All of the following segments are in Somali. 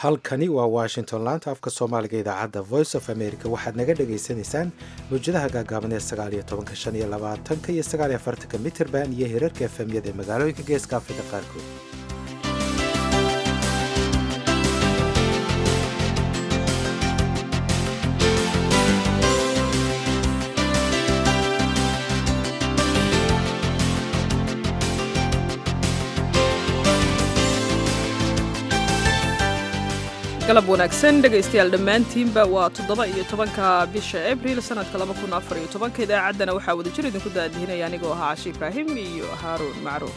halkani waa washington laanta afka soomaaliga idaacadda voice of america waxaad naga dhagaysanaysaan mawjadaha gaagaaban ee sagaaliyo tobanka shan iyo labaatanka iyo sagaaliyo afartanka mitrband iyo hirarka efemyada ee magaalooyinka geeska afrika qaarkood galab wanaagsan dhegaystayaal dhammaantiinba waa toddoba iyo tobanka bisha abriil sannadka laba kun afar iyo tobanka idaacaddana waxaa wada jir idinku daadihinaya anigoo ahaa cashi ibraahim iyo haaruun macruuf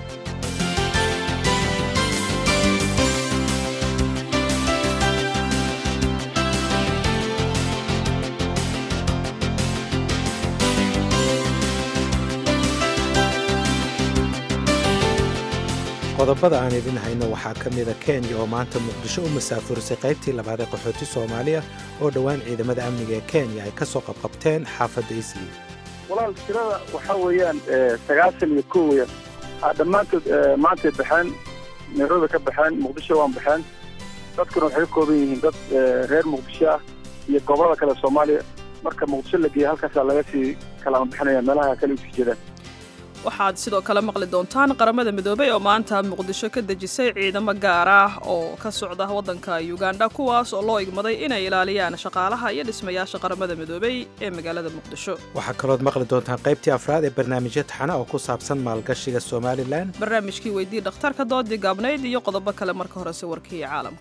qodobada aan idin hayno waxaa ka mida kenya oo maanta muqdisho u masaafurisay qaybtii labaad ee qaxooti soomaaliya oo dhowaan ciidamada amniga ee kenya ay ka soo qabqabteen xaafadda isli walaal tirada waxaa weeyaan sagaashan iyo kow weeyaan dhammaantood maantay baxeen nairobi ka baxeen muqdisho waan baxeen dadkuna waxay ka kooban yihiin dad reer muqdisho ah iyo gobolada kale soomaaliya marka muqdisho la geeya halkaasaa laga sii kalama bixinaya meelaha kale usii jeedaan waxaad sidoo kale maqli doontaan qaramada midoobey oo maanta muqdisho ka dejisay ciidamo gaar ah oo ka socda waddanka uganda kuwaas oo loo igmaday inay ilaaliyaan shaqaalaha iyo dhismayaasha qaramada midoobey ee magaalada muqdisho waxaa kalood maqli doontaan qaybtii afraad ee barnaamijyo taxana oo ku saabsan maalgashiga somalilan barnaamijkii weydii dhakhtarka doodii gaabnayd iyo qodobo kale marka horese warkii caalamka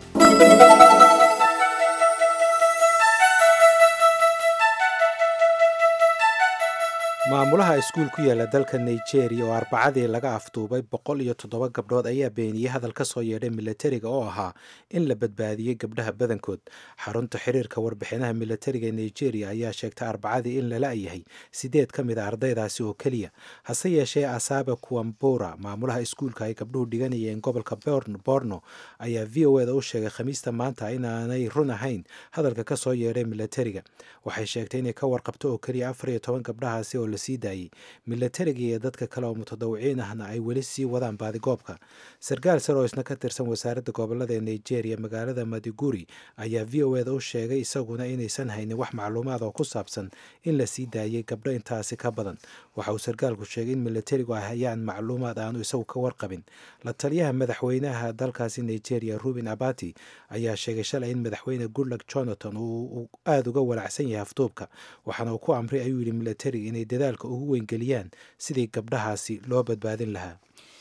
maamulaha iskuul ku yaala dalka nigeria oo arbacadii laga afduubay boqol iyo toddoba gabdhood ayaa beeniyey hadal ka soo yeedhay milatariga oo ahaa in la badbaadiyey gabdhaha badankood xarunta xiriirka warbixinaha milatariga ee nigeria ayaa sheegtay arbacadii in lala yahay sideed ka mid a ardaydaasi oo keliya hase yeeshee asaabe kuwambura maamulaha iskuulka ay gabdhuhu dhiganayeen gobolka borno ayaa v o eda u sheegay khamiista maanta inaanay run ahayn hadalka ka soo yeedhay milatariga waxay sheegtay inay ka warqabto oo keliya afar iyo toban gabdhahaasi oo sii daayey milatariga iyo dadka kale oo mutadawiciin ahna ay weli sii wadaan baadigoobka sarkaal sar oo isna ka tirsan wasaaradda gobolada ee nigeria magaalada madiguri ayaa v o eda u sheegay isaguna inaysan haynin wax macluumaad oo ku saabsan in la sii daayey gabdho intaasi ka badan waxa uu sarkaalku sheegay in milatarigu ay hayaan macluumaad aanu isagu ka warqabin la taliyaha madaxweynaha dalkaasi nigeria ruben abati ayaa sheegay shalay in madaxweyne goodluck jonathan uu aada uga walacsan yahay afduubka waxaana uu ku amray ayuu yidhi milatariga inay dadaalka ugu weyngeliyaan sidii gabdhahaasi loo badbaadin lahaa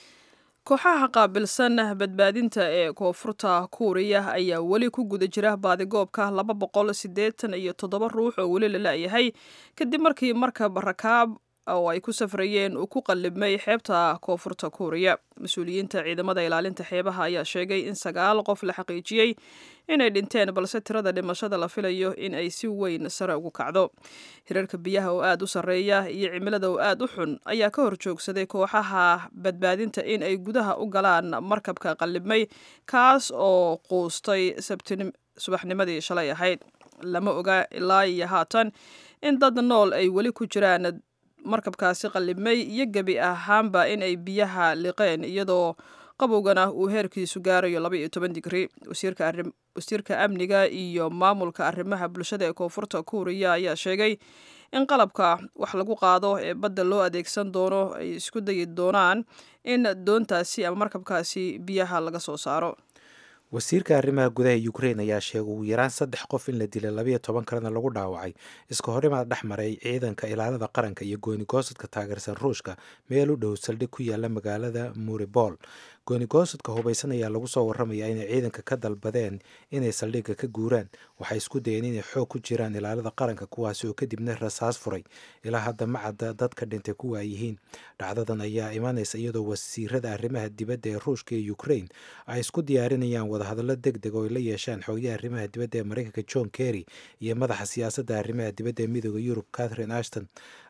kooxaha qaabilsan badbaadinta ee koonfurta kuuriya ayaa weli ku guda jira baadigoobka laba boqol siddeetan iyo toddoba ruux oo weli la la'yahay kadib markii markab rakaab oo ay ku safrayeen uu ku qallibmay xeebta koonfurta kuuriya mas-uuliyiinta ciidamada ilaalinta xeebaha ayaa sheegay in sagaal qof la xaqiijiyey inay dhinteen balse tirada dhimashada la filayo in ay si weyn sare ugu kacdo hirarka biyaha oo aad u sarreeya iyo cimilada oo aad u xun ayaa ka horjoogsaday kooxaha badbaadinta in ay gudaha u galaan markabka qallibmay kaas oo quustay subaxnimadii shalay ahayd lama oga ilaa iyo haatan in dad nool ay weli ku jiraan markabkaasi qallibmay iyo gebi ahaanba in ay biyaha liqeen iyadoo qabowgana uu heerkiisu gaarayo laba iyo toban digri wasiirka amniga iyo maamulka arrimaha bulshada ee koonfurta kuuriya ayaa sheegay in qalabka wax lagu qaado ee badda loo adeegsan doono ay isku dayi doonaan in doontaasi ama markabkaasi biyaha laga soo saaro wasiirka arrimaha gudaha ukrain ayaa sheegay ugu yaraan saddex qof in la dilay labayo toban kalena lagu dhaawacay iska horimaad dhex maray ciidanka ilaalada qaranka iyo goonigoosadka taageersan ruushka meel u dhow saldhig ku yaala magaalada muribol goonigoosadka hubaysan ayaa lagu soo warramaya inay ciidanka ka dalbadeen inay saldhigga ka guuraan waxay isku dayeen inay xoog ku jiraan ilaalada qaranka kuwaasi oo kadibna rasaas furay ilaa hadda macadda dadka dhintay ku waayihiin dhacdadan ayaa imanaysa iyadoo wasiirada arrimaha dibadda ee ruushka iyo ukrain ay isku diyaarinayaan wadahadallo deg deg oo ay la yeeshaan xoogyaha arrimaha dibadda ee maraykanka john kerry iyo madaxa siyaasadda arrimaha dibadda ee midooda yurub catherine ashton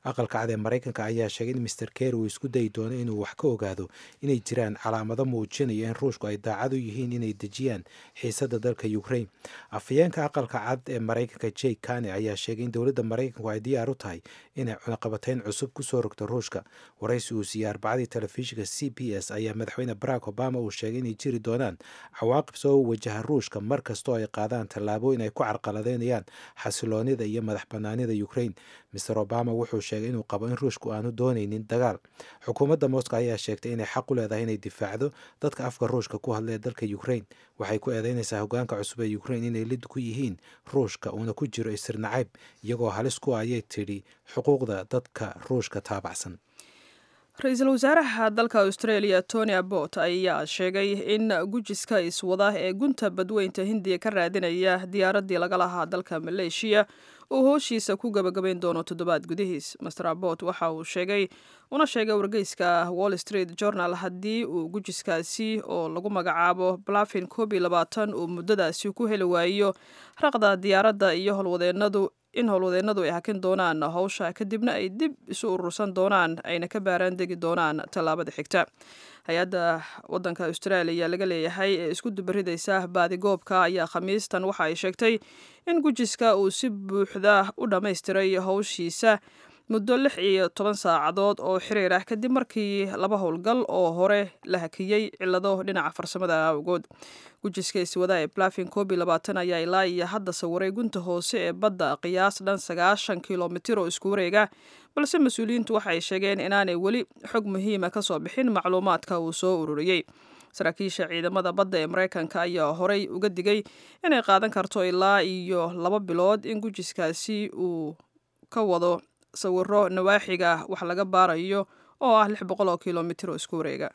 aqalka cad ee maraykanka ayaa sheegay in master ker uu isku dayi doono inuu wax ka ogaado inay jiraan calaamado muujinaya in ruushku ay daacad u yihiin inay dejiyaan xiisadda dalka ukraine afhayeenka aqalka cad ee maraykanka jake kane ayaa sheegay in dowladda maraykanku ay diyaar u tahay inay cunaqabateyn cusub kusoo rogto ruushka waraysi uu siiyey arbacadii telefishinka c b s ayaa madaxweyne barack obama uu sheegay inay jiri doonaan cawaaqib soo wajaha ruushka mar kastoo ay qaadaan tallaabooyin ay ku carqaladeynayaan xasiloonida iyo madax banaanida ukraine master obama wuxuu sheegay inuu qabo in ruushku aanu dooneynin dagaal xukuumadda moscow ayaa sheegtay inay xaq u leedahay inay difaacdo dadka afka ruushka ku hadlaya dalka ukraine waxay ku eedeynaysaa hogaanka cusub ee ukraine inay lid ku yihiin ruushka uuna ku jiro isir nacayb iyagoo halis ku ayay tidhi xuquuqda dadka ruushka taabacsan ra-iisul wasaaraha dalka australia tony abbot ayaa sheegay in gujiska iswada ee gunta badweynta hindiya ka raadinaya diyaaraddii laga lahaa dalka maleeshiya uu hooshiisa ku gabagabayn doono toddobaad gudihiis master abbot waxa uu sheegay una sheegay wargeyska wall street journal haddii uu gujiskaasi oo lagu magacaabo blafin koob iyo labaatan uu muddadaasi ku heli waayo raqda diyaaradda iyo howlwadeenadu in howlwadeennadu ay hakin doonaan howsha kadibna ay dib isu urursan doonaan ayna ka baaraan degi doonaan tallaabada xigta hay-adda wadanka austraaliya laga leeyahay ee isku dubaridaysa baadigoobka ayaa khamiistan waxa ay sheegtay in gujiska uu si buuxda u dhammaystiray howshiisa muddo lix iyo toban saacadood oo xiriir ah kadib markii laba howlgal oo hore la hakiyey cilado dhinaca farsamada awgood gujiska iswada ee blafin koob iyo labaatan ayaa ilaa iyo hadda sawiray gunta hoose ee badda qiyaas dhan sagaashan kilomitir oo isku wareega balse mas-uuliyiintu waxay sheegeen inaanay weli xog muhiima kasoo bixin macluumaadka uu soo ururiyey saraakiisha ciidamada badda ee maraykanka ayaa horey uga digay inay qaadan karto ilaa iyo laba bilood in gujiskaasi uu ka wado sawiro nawaaxiga wax laga baarayo oo ah lix boqol oo kilomitir oo isku wareega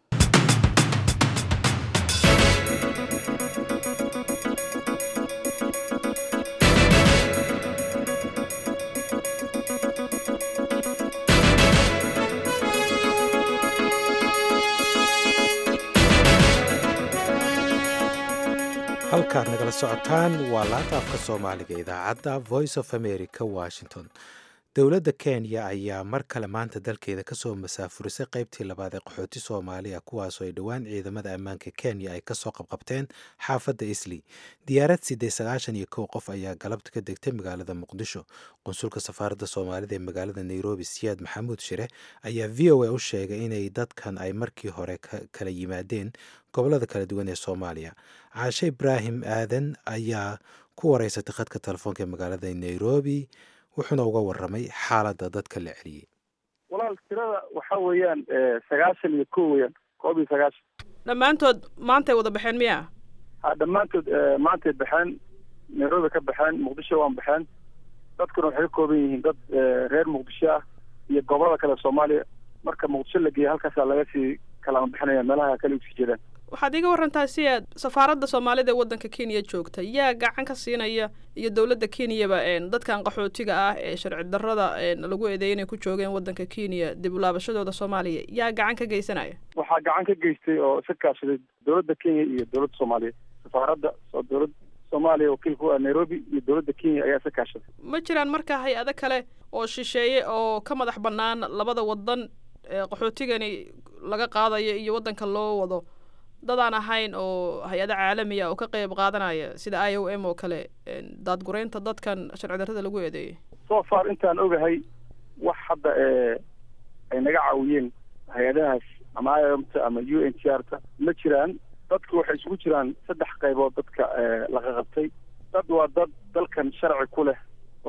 halkaad nagala socotaan waa laanta afka soomaaliga idaacadda voice of america washington dowladda kenya ayaa mar kale maanta dalkeeda kasoo masaafurisay qaybtii labaad ee qaxooti soomaaliya kuwaasoo ay dhowaan ciidamada ammaanka kenya ay kasoo qabqabteen xaafadda isli diyaarad siddeed sagaashan iyo kow qof ayaa galabta ka degtay magaalada muqdisho qunsulka safaaradda soomaalida ee magaalada nairobi siyaad maxamuud shire ayaa v o a u sheegay inay dadkan ay markii hore kala yimaadeen gobolada kala duwan ee soomaaliya caashe ibraahim aadan ayaa ku wareysatay khadka telefoonka ee magaalada nairobi wuxuuna uga waramay xaaladda dadka la celiyey walaal tirada waxa weeyaan sagaashan iyo kow weyaan koob iyo sagaashan dhammaantood maantay wada baxeen miya ha dhammaantood maantay baxeen nairobi ka baxeen muqdisho waan baxeen dadkuna waxay ka kooban yihiin dad reer muqdisho ah iyo gobolada kale soomaaliya marka muqdisho la geeya halkaasaa laga sii kalama bixinaya meelaha kale usii jeedaan waxaad iiga warantaa si aad safaaradda soomaalida ee waddanka kenya joogta yaa gacan ka siinaya iyo dowladda kenyaba dadkan qaxootiga ah ee sharci darrada lagu eedeeyay inay ku joogeen waddanka kenya dib ulaabashadooda soomaaliya yaa gacan ka geysanaya waxaa gacan ka geystay oo iska kaashaday dowladda kenya iyo dowladda soomaaliya safaaradda oo dowladda soomaaliya wakiil ku ah nairobi iyo dowladda kenya ayaa iska kaashaday ma jiraan marka hay-ado kale oo shisheeye oo ka madax bannaan labada wadan ee qaxootigani laga qaadayo iyo waddanka loo wado dadaan ahayn oo hay-ado caalamiya oo ka qeyb qaadanaya sida i o m oo kale daadgureynta dadkan sharci darrada lagu eedeeyay so far intaan ogahay wax hadda ay naga caawiyeen hay-adahaas ama i o m ta ama u n t r ta ma jiraan dadku waxay isugu jiraan saddex qaybood dadka laga qabtay dad waa dad dalkan sharci ku leh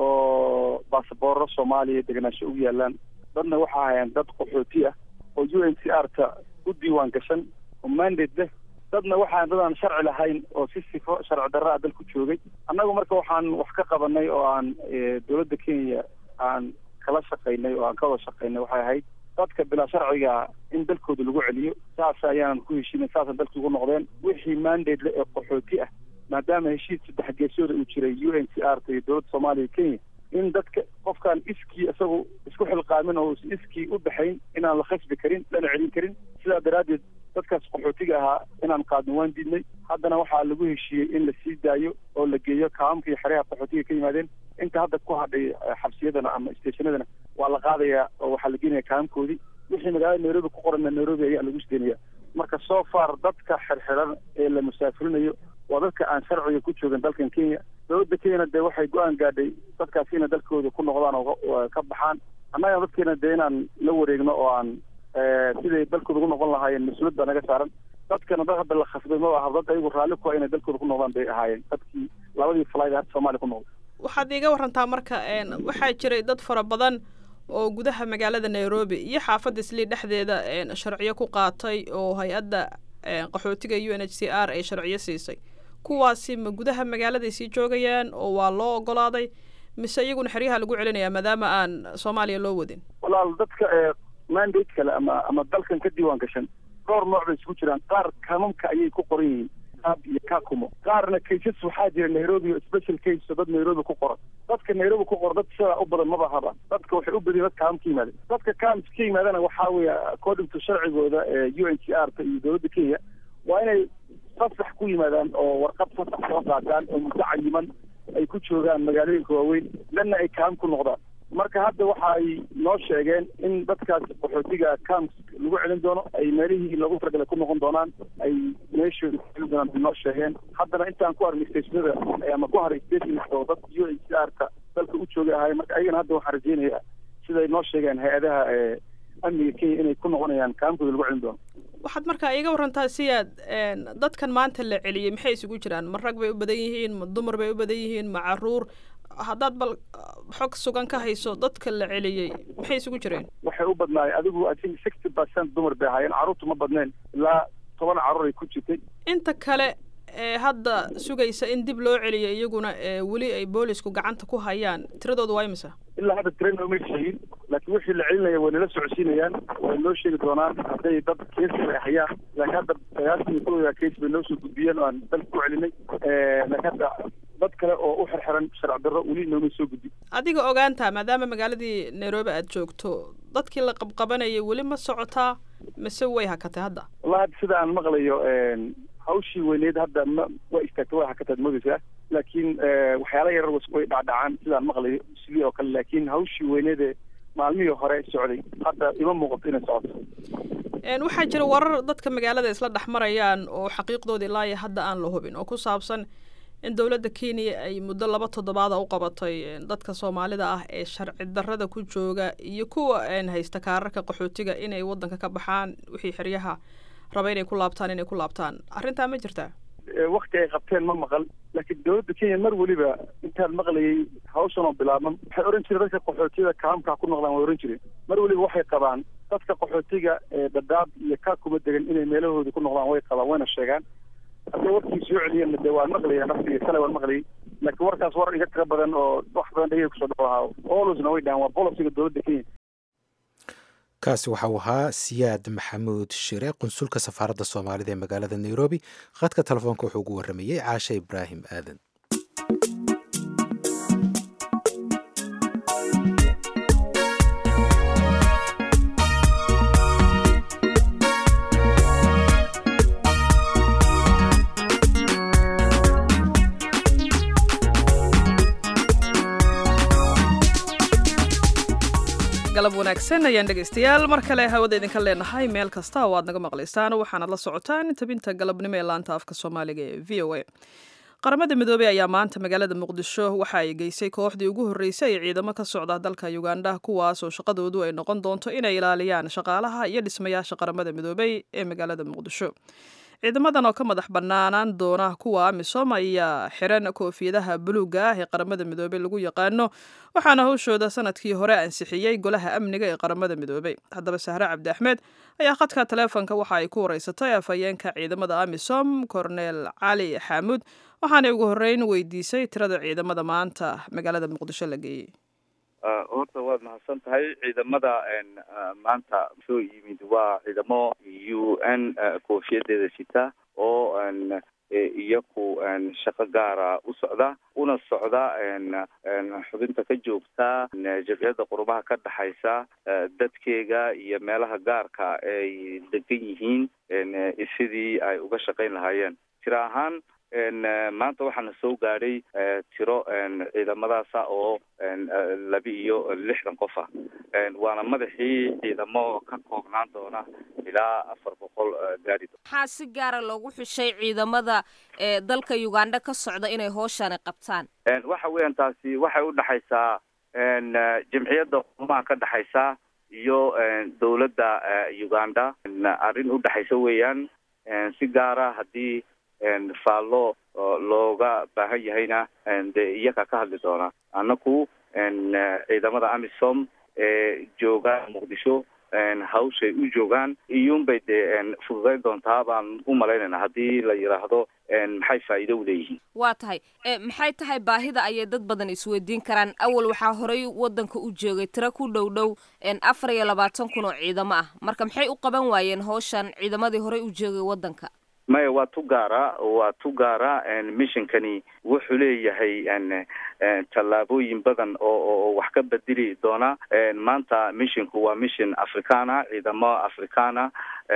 oo baasaboorro soomaaliya degenaansho ugu yaalaan dadna waxa hayaan dad qaxooti ah oo u n t r ta u diiwaan gashan oo mandate leh dadna waxaan dadaan sharci lahayn oo si sifo sharci darra a dalku joogay annagu marka waxaan wax ka qabanay oo aan dowladda kenya aan kala shaqaynay oo aan ka wada shaqaynay waxay ahayd dadka bilaa sharciga in dalkooda lagu celiyo saas ayaan ku heshiinay saasaan dalka ugu noqdeen wixii mandate le ee qaxooti ah maadaama heshiis saddex geesooda uu jiray u n t r ta iyo dowladda soomaaliya kenya in dadka qofkaan iskii isagu isku xilqaamin oo iskii u baxayn inaan la khasbi karin lana celin karin sidaa daraaddeed dadkaas qaxootiga ahaa inaan qaadno waan diidnay haddana waxaa lagu heshiiyey in la sii daayo oo la geeyo kaamamka iyo xeryaha qaxootiga ka yimaadeen inta hadda ku hadhay xabsiyadana ama stationadana waa la qaadayaa oo waxaa la geenaya kaamamkoodii wixii magaalada nairobi ku qoranna nairobi ayaa lagu sideynaya marka so far dadka xirxiran ee la musaafirinayo waa dadka aan sharciga ku joogan dalkan kenya dowladda kenyana dee waxay go-aan gaadhay dadkaas inay dalkooda ku noqdaan oo ka baxaan annaga dadkeena dee inaan la wareegno oo aan siday dalkooda ku noqon lahaayeen mas-uuliyad baa naga saaran dadkana dad hadda la khasbay ma aha dad ayagu raalli ku ah inay dalkooda ku noqdaan bay ahaayeen dadkii labadii falayd hadda soomaaliya ku noqday waxaad iiga warantaa marka waxaa jiray dad fara badan oo gudaha magaalada nairobi iyo xaafadda islii dhexdeeda sharciyo ku qaatay oo hay-adda qaxootiga u n h c r ay sharciyo siisay kuwaasi ma gudaha magaaladay sii joogayaan oo waa loo ogolaaday mise iyaguna xeryaha lagu celinayaa maadaama aan soomaaliya loo wadin walaal dadka mandate kale ama ama dalkan ka diiwaan gashan dhowr nooc bay isugu jiraan qaar kamamka ayay ku qoran yihiin ab iyo kakumo qaarna kaysas waxaa jira nairobi o special case oo dad nairobi ku qoran dadka nairobi ku qoran dad sidaa u badan maba haba dadka waxay u badiyen dad kaam ka yimaadeen dadka kaams ka yimaadana waxaa weeye according to sharcigooda u n c r ta iyo dowladda kenya waa inay fasax ku yimaadaan oo warqad fasax soo qaataan oo muddo cayiman ay ku joogaan magaalooyinka waaweyn lanna ay kaam ku noqdaan marka hadda waxa ay noo sheegeen in dadkaas qaxootiga camps lagu celin doono ay meelihii loogu talagalay ku noqon doonaan ay meeshooda ku celin doonaan bay noo sheegeen haddana intaan ku arnay stationada ama ku haray stations oo dad u n c r ka dalka u joogay ahaay marka ayagana hadda waxaan rajeynayaa siday noo sheegeen hay-adaha amniga kenya inay ku noqonayaan kaamkooda lagu celin doono waxaad markaa iiga warantaa siyaad dadkan maanta la celiyey maxay isugu jiraan ma rag bay u badan yihiin ma dumar bay u badan yihiin ma caruur haddaad bal xog sugan ka hayso dadka la celiyey maxay isugu jireen waxay u badnaay adigu i think sixty percent dumar bay ahaayeen carruurtu ma badneen ilaa toban carruur ay ku jirtay inta kale ee hadda sugaysa in dib loo celiyo iyaguna weli ay boolisku gacanta ku hayaan tiradooda waa imisa ilaa hadda tira nooma sheegin laakiin wixii la celinaya way nala socodsiinayaan way noo sheegi doonaan hadday dad keesi ay hayaan laakiin hadda sagaashan iyo kowda kees bay noo soo gudbiyeen oo aan dalka ku celinay laakiin hadda dad kale oo u xirxiran sharci darro weli nooma soo gudbi adiga ogaantaa maadaama magaaladii nairobi aad joogto dadkii la qabqabanayay weli ma socotaa mise way hakatay hadda wallahi hadda sida aan maqlayo hawshii weyneed hadda ma waa istaagtay waa hakataad moodaysaa laakiin waxyaala yarar way dhacdhacaan sidaan maqlayo sidii oo kale laakiin hawshii weyneede maalmihii hore socday hadda ima muuqato inay socoto waxaa jira warar dadka magaalada isla dhex marayaan oo xaqiiqdooda ilaa iyo hadda aan la hubin oo ku saabsan in dowladda kenya ay muddo laba toddobaada u qabatay dadka soomaalida ah ee sharci darrada ku jooga iyo kuwa haysta kaararka qaxootiga inay waddanka ka baxaan wixii xeryaha raba inay ku laabtaan inay ku laabtaan arrintaa ma jirtaa wakti ay qabteen ma maqal laakiin dowladda kenya mar weliba intaan maqlayay hawshan oo bilaabman waxay ohan jireen dadka qaxootiyada kaamkaa ku noqdaan way ohan jireen mar weliba waxay qabaan dadka qaxootiga ee dadaab iyo kaa kuma degan inay meelahoodii ku noqdaan way qabaan wayna sheegaan hadday warkii soo celiyeen de waan maqlaya naftiga kale waan maqlayay laakiin warkaas war iga tiro badan oo wax badan dhegey kusoo dhaco ahaa olosna way dhahan waa bolisiga dowladda kenya kaasi waxa uu ahaa siyaad maxamuud shire qunsulka safaaradda soomaalida ee magaalada nairobi khadka telefoonka wuxuu ugu warramayey caashe ibraahim aadan galab wanaagsan ayaan dhegaystayaal mar kale hawada idinka leenahay meel kasta oo aad naga maqlaysaan waxaanad la socotaan tabinta galabnimo ee laanta afka soomaaliga ee v o a qaramada midoobey ayaa maanta magaalada muqdisho waxa ay geysay kooxdii ugu horreysay ee ciidamo ka socda dalka uganda kuwaas oo shaqadoodu ay noqon doonto inay ilaaliyaan shaqaalaha iyo dhismayaasha qaramada midoobey ee magaalada muqdisho ciidamadan oo ka madax banaanaan doona kuwa amisom ayaa xiran koofiyadaha buluuga ah ee qaramada midoobey lagu yaqaano waxaana howshooda sanadkii hore ansixiyey golaha amniga ee qaramada midoobey haddaba sahre cabdi axmed ayaa khadka taleefonka waxa ay ku wareysatay afhayeenka ciidamada amisom cornel cali xaamuud waxaanay ugu horreyn weydiisay tirada ciidamada maanta magaalada muqdisho la geeyey horta waad mahadsan tahay ciidamada maanta soo yimid waa ciidamo u n koofiyadeeda sita oo iyaku shaqo gaara u socda una socda xubinta ka joogta jabciyadda qurumaha ka dhexaysa dadkeega iyo meelaha gaarka ay degan yihiin sidii ay uga shaqayn lahaayeen tiro ahaan maanta waxaana soo gaadhay tiro ciidamadaasa oo laba iyo lixdan qof ah waana madaxii ciidamo ka koobnaan doona ilaa afar boqol gaari maxaa si gaara loogu xushay ciidamada dalka uganda ka socda inay hooshani qabtaan waxa weeyaan taasi waxay udhexaysaa jamciyadda qurumaha ka dhexaysa iyo dawladda uganda arrin udhexaysa weeyaan si gaara haddii faallo looga baahan yahayna dee iyaga ka hadli doona annaku ciidamada amisom ee jooga muqdisho hawshay u joogaan iyuunbay dee fududayn doontaa baan u malaynayna haddii la yidhaahdo maxay faa'iido uleeyihiin waa tahay maxay tahay baahida ayay dad badan isweydiin karaan awal waxaa horey wadanka u joogay tiro ku dhow dhow afar iyo labaatan kun oo ciidamo ah marka maxay u qaban waayeen hawshan ciidamadii horey u joogay wadanka maya waa tu gaara waa tu gaara missionkani wuxuu leeyahay tallaabooyin badan oo oo wax ka bedeli doona maanta missionku waa mission africana ciidamo africana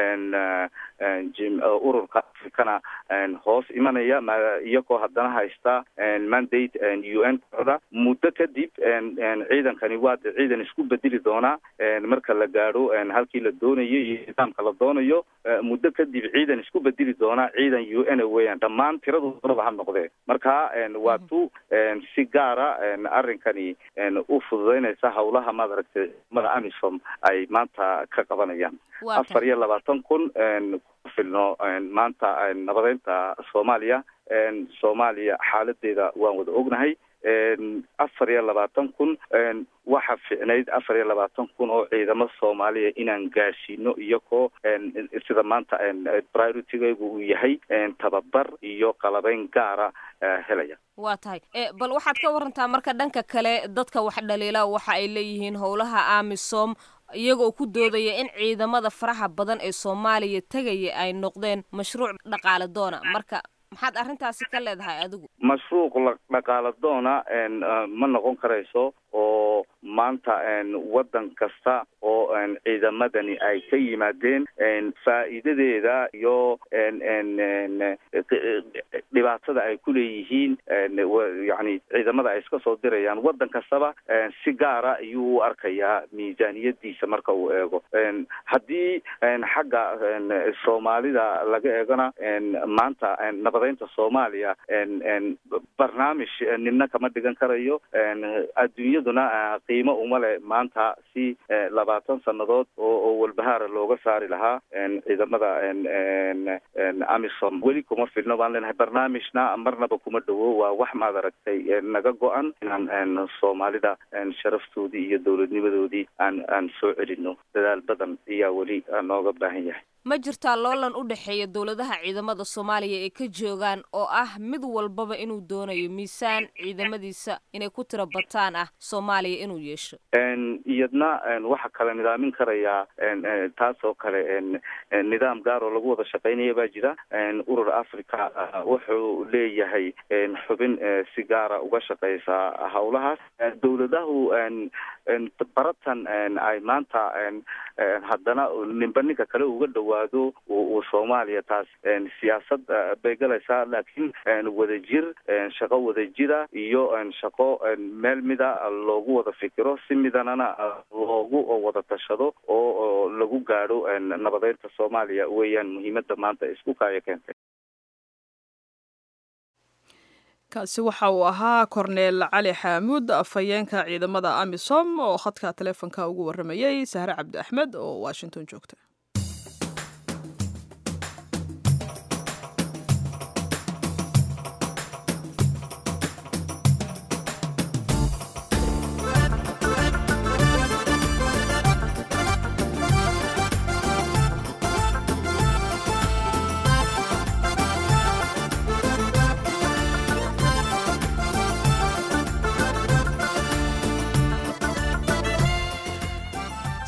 ururka africana hoos imanaya iyagoo haddana haysta mandate u n kooda muddo kadib ciidankani waa de ciidan isku bedeli doona marka la gaadho halkii la doonayo iyo nidaamka la doonayo muddo kadib ciidan isku bedeli doona ciidan u n weeyaan dhammaan tiradoodaba ha noqdee marka waa tu si gaara arrinkani u fududeynaysa hawlaha maad aragtay ciidamada amisom ay maanta ka qabanayaan afar iyo labaatan kun ku filno maanta nabadeynta soomaaliya soomaaliya xaaladeeda waan wada ognahay afar iyo labaatan kun waxa ficnayd afar iyo labaatan kun oo ciidamo soomaaliya inaan gaadhsiino iyagoo sida maanta prioritigaygu uu yahay tababar iyo qalabeyn gaara helaya waa tahay bal waxaad ka warantaa marka dhanka kale dadka wax dhaliila waxa ay leeyihiin howlaha amisom iyagoo ku doodaya in ciidamada faraha badan ee soomaaliya tegaya ay noqdeen mashruuc dhaqaale doona marka maxaad arrintaasi ka leedahay adigu mashruuc dhaqaala doona ma noqon karayso oo maanta waddan kasta oo ciidamadani ay ka yimaadeen faa'iidadeeda iyo dhibaatada ay ku leeyihiin yani ciidamada ay iska soo dirayaan waddan kastaba si gaara ayuu u arkayaa miisaaniyadiisa marka uu eego haddii xagga soomaalida laga eegona maanta nabadeynta soomaaliya barnaamij nina kama dhigan karayo adduunyaduna qiimo uma leh maanta si labaatan sannadood oo walbahaara looga saari lahaa ciidamada amisom weli kuma filno baan leenahay barnaamijna marnaba kuma dhowo waa wax maad aragtay naga go-an inaan soomaalida sharaftoodii iyo dowladnimadoodii aan aan soo celino dadaal badan ayaa weli nooga baahan yahay ma jirtaa loolan u dhexeeya dowladaha ciidamada soomaaliya ee ka joogaan oo ah mid walbaba inuu doonayo miisaan ciidamadiisa inay ku tiro bataan ah soomaaliya inuu yeesho iyadna waxa kale nidaamin karayaa taas oo kale nidaam gaar oo lagu wada shaqaynaya baa jira urur africa wuxuu leeyahay xubin si gaara uga shaqeysa hawlahaas dowladahu baratan ay maanta haddana ninba ninka kale uga dhawaado uu soomaaliya taas siyaasad bay galaysaa laakiin wadajir shaqo wadajira iyo shaqo meel mida loogu wada fikiro si midanana loogu wada tashado oo lagu gaadho nabadeynta soomaaliya weeyaan muhiimada maanta isku kaaya keentay kaasi waxa uu ahaa korneel cali xaamuud afhayeenka ciidamada amisom oo khadka taleefonka ugu waramayay sahre cabdi axmed oo washington joogta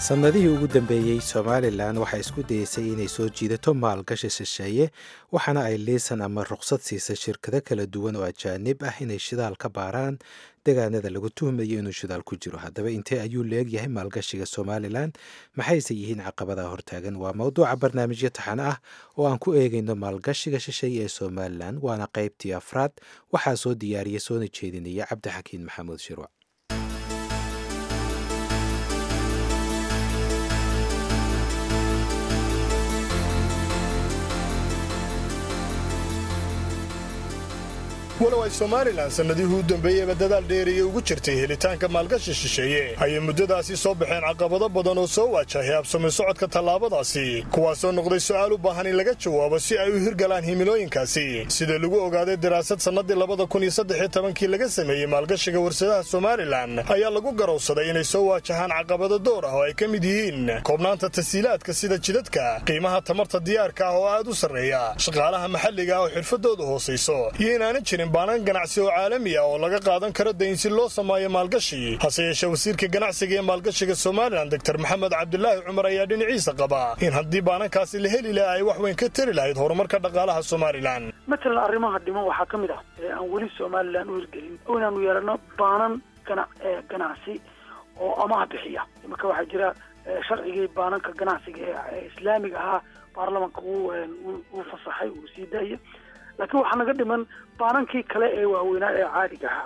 sannadihii ugu dambeeyey somalilan waxay isku dayeysay inay soo jiidato maalgashi shisheeye waxaana ay liisan ama ruqsad siisay shirkado kala duwan oo ajaanib ah inay shidaal ka baaraan degaanada lagu tuhmayo inuu shidaal ku jiro haddaba intee ayuu leegyahay maalgashiga somalilan maxayse yihiin caqabadaha hortaagan waa mowduuca barnaamijyo taxane ah oo aan ku eegayno maalgashiga shisheeye ee somalilan waana qaybtii afraad waxaa soo diyaariya soona jeedinaya cabdixakiin maxamuud shirwac walow ay somalilan sannadihii u dambeeyeyba dadaal dheeriya ugu jirtay helitaanka maalgashi shisheeye ayay muddadaasi soo baxeen caqabado badan oo soo waajahay habsami socodka tallaabadaasi kuwaasoo noqday su'aal u baahan in laga jawaabo si ay u hirgalaan himilooyinkaasi sida lagu ogaaday daraasad sannadii labada kun iyo saddex tobankii laga sameeyey maalgashiga warsadaha somalilan ayaa lagu garowsaday inay soo waajahaan caqabado door ah oo ay ka mid yihiin koobnaanta tasiilaadka sida jidadka qiimaha tamarta diyaarka ah oo aad u sarreeya shaqaalaha maxalliga ah oo xirfadoodu hoosayso iyo inaanan jirin baanan ganacsi oo caalami ah oo laga qaadan karo dayn si loo sameeyo maalgashi hase yeeshee wasiirka ganacsiga ee maalgashiga somalilan doktor maxamed cabdulaahi cumar ayaa dhinaciisa qaba in haddii baanankaasi la heli laha ay wax weyn ka tari lahayd horumarka dhaqaalaha somalilan matalan arrimaha dhiman waxaa ka mid ah ee aan weli somalilan u hirgelin oo inaanu yeelano baanan gana ganacsi oo amaah bixiya imanka waxaa jira sharcigii baananka ganacsiga ee islaamiga ahaa baarlamanka uu fasaxay uu sii daaya laakiin waxaa naga dhiman baanankii kale ee waaweynaa ee caadiga ahaa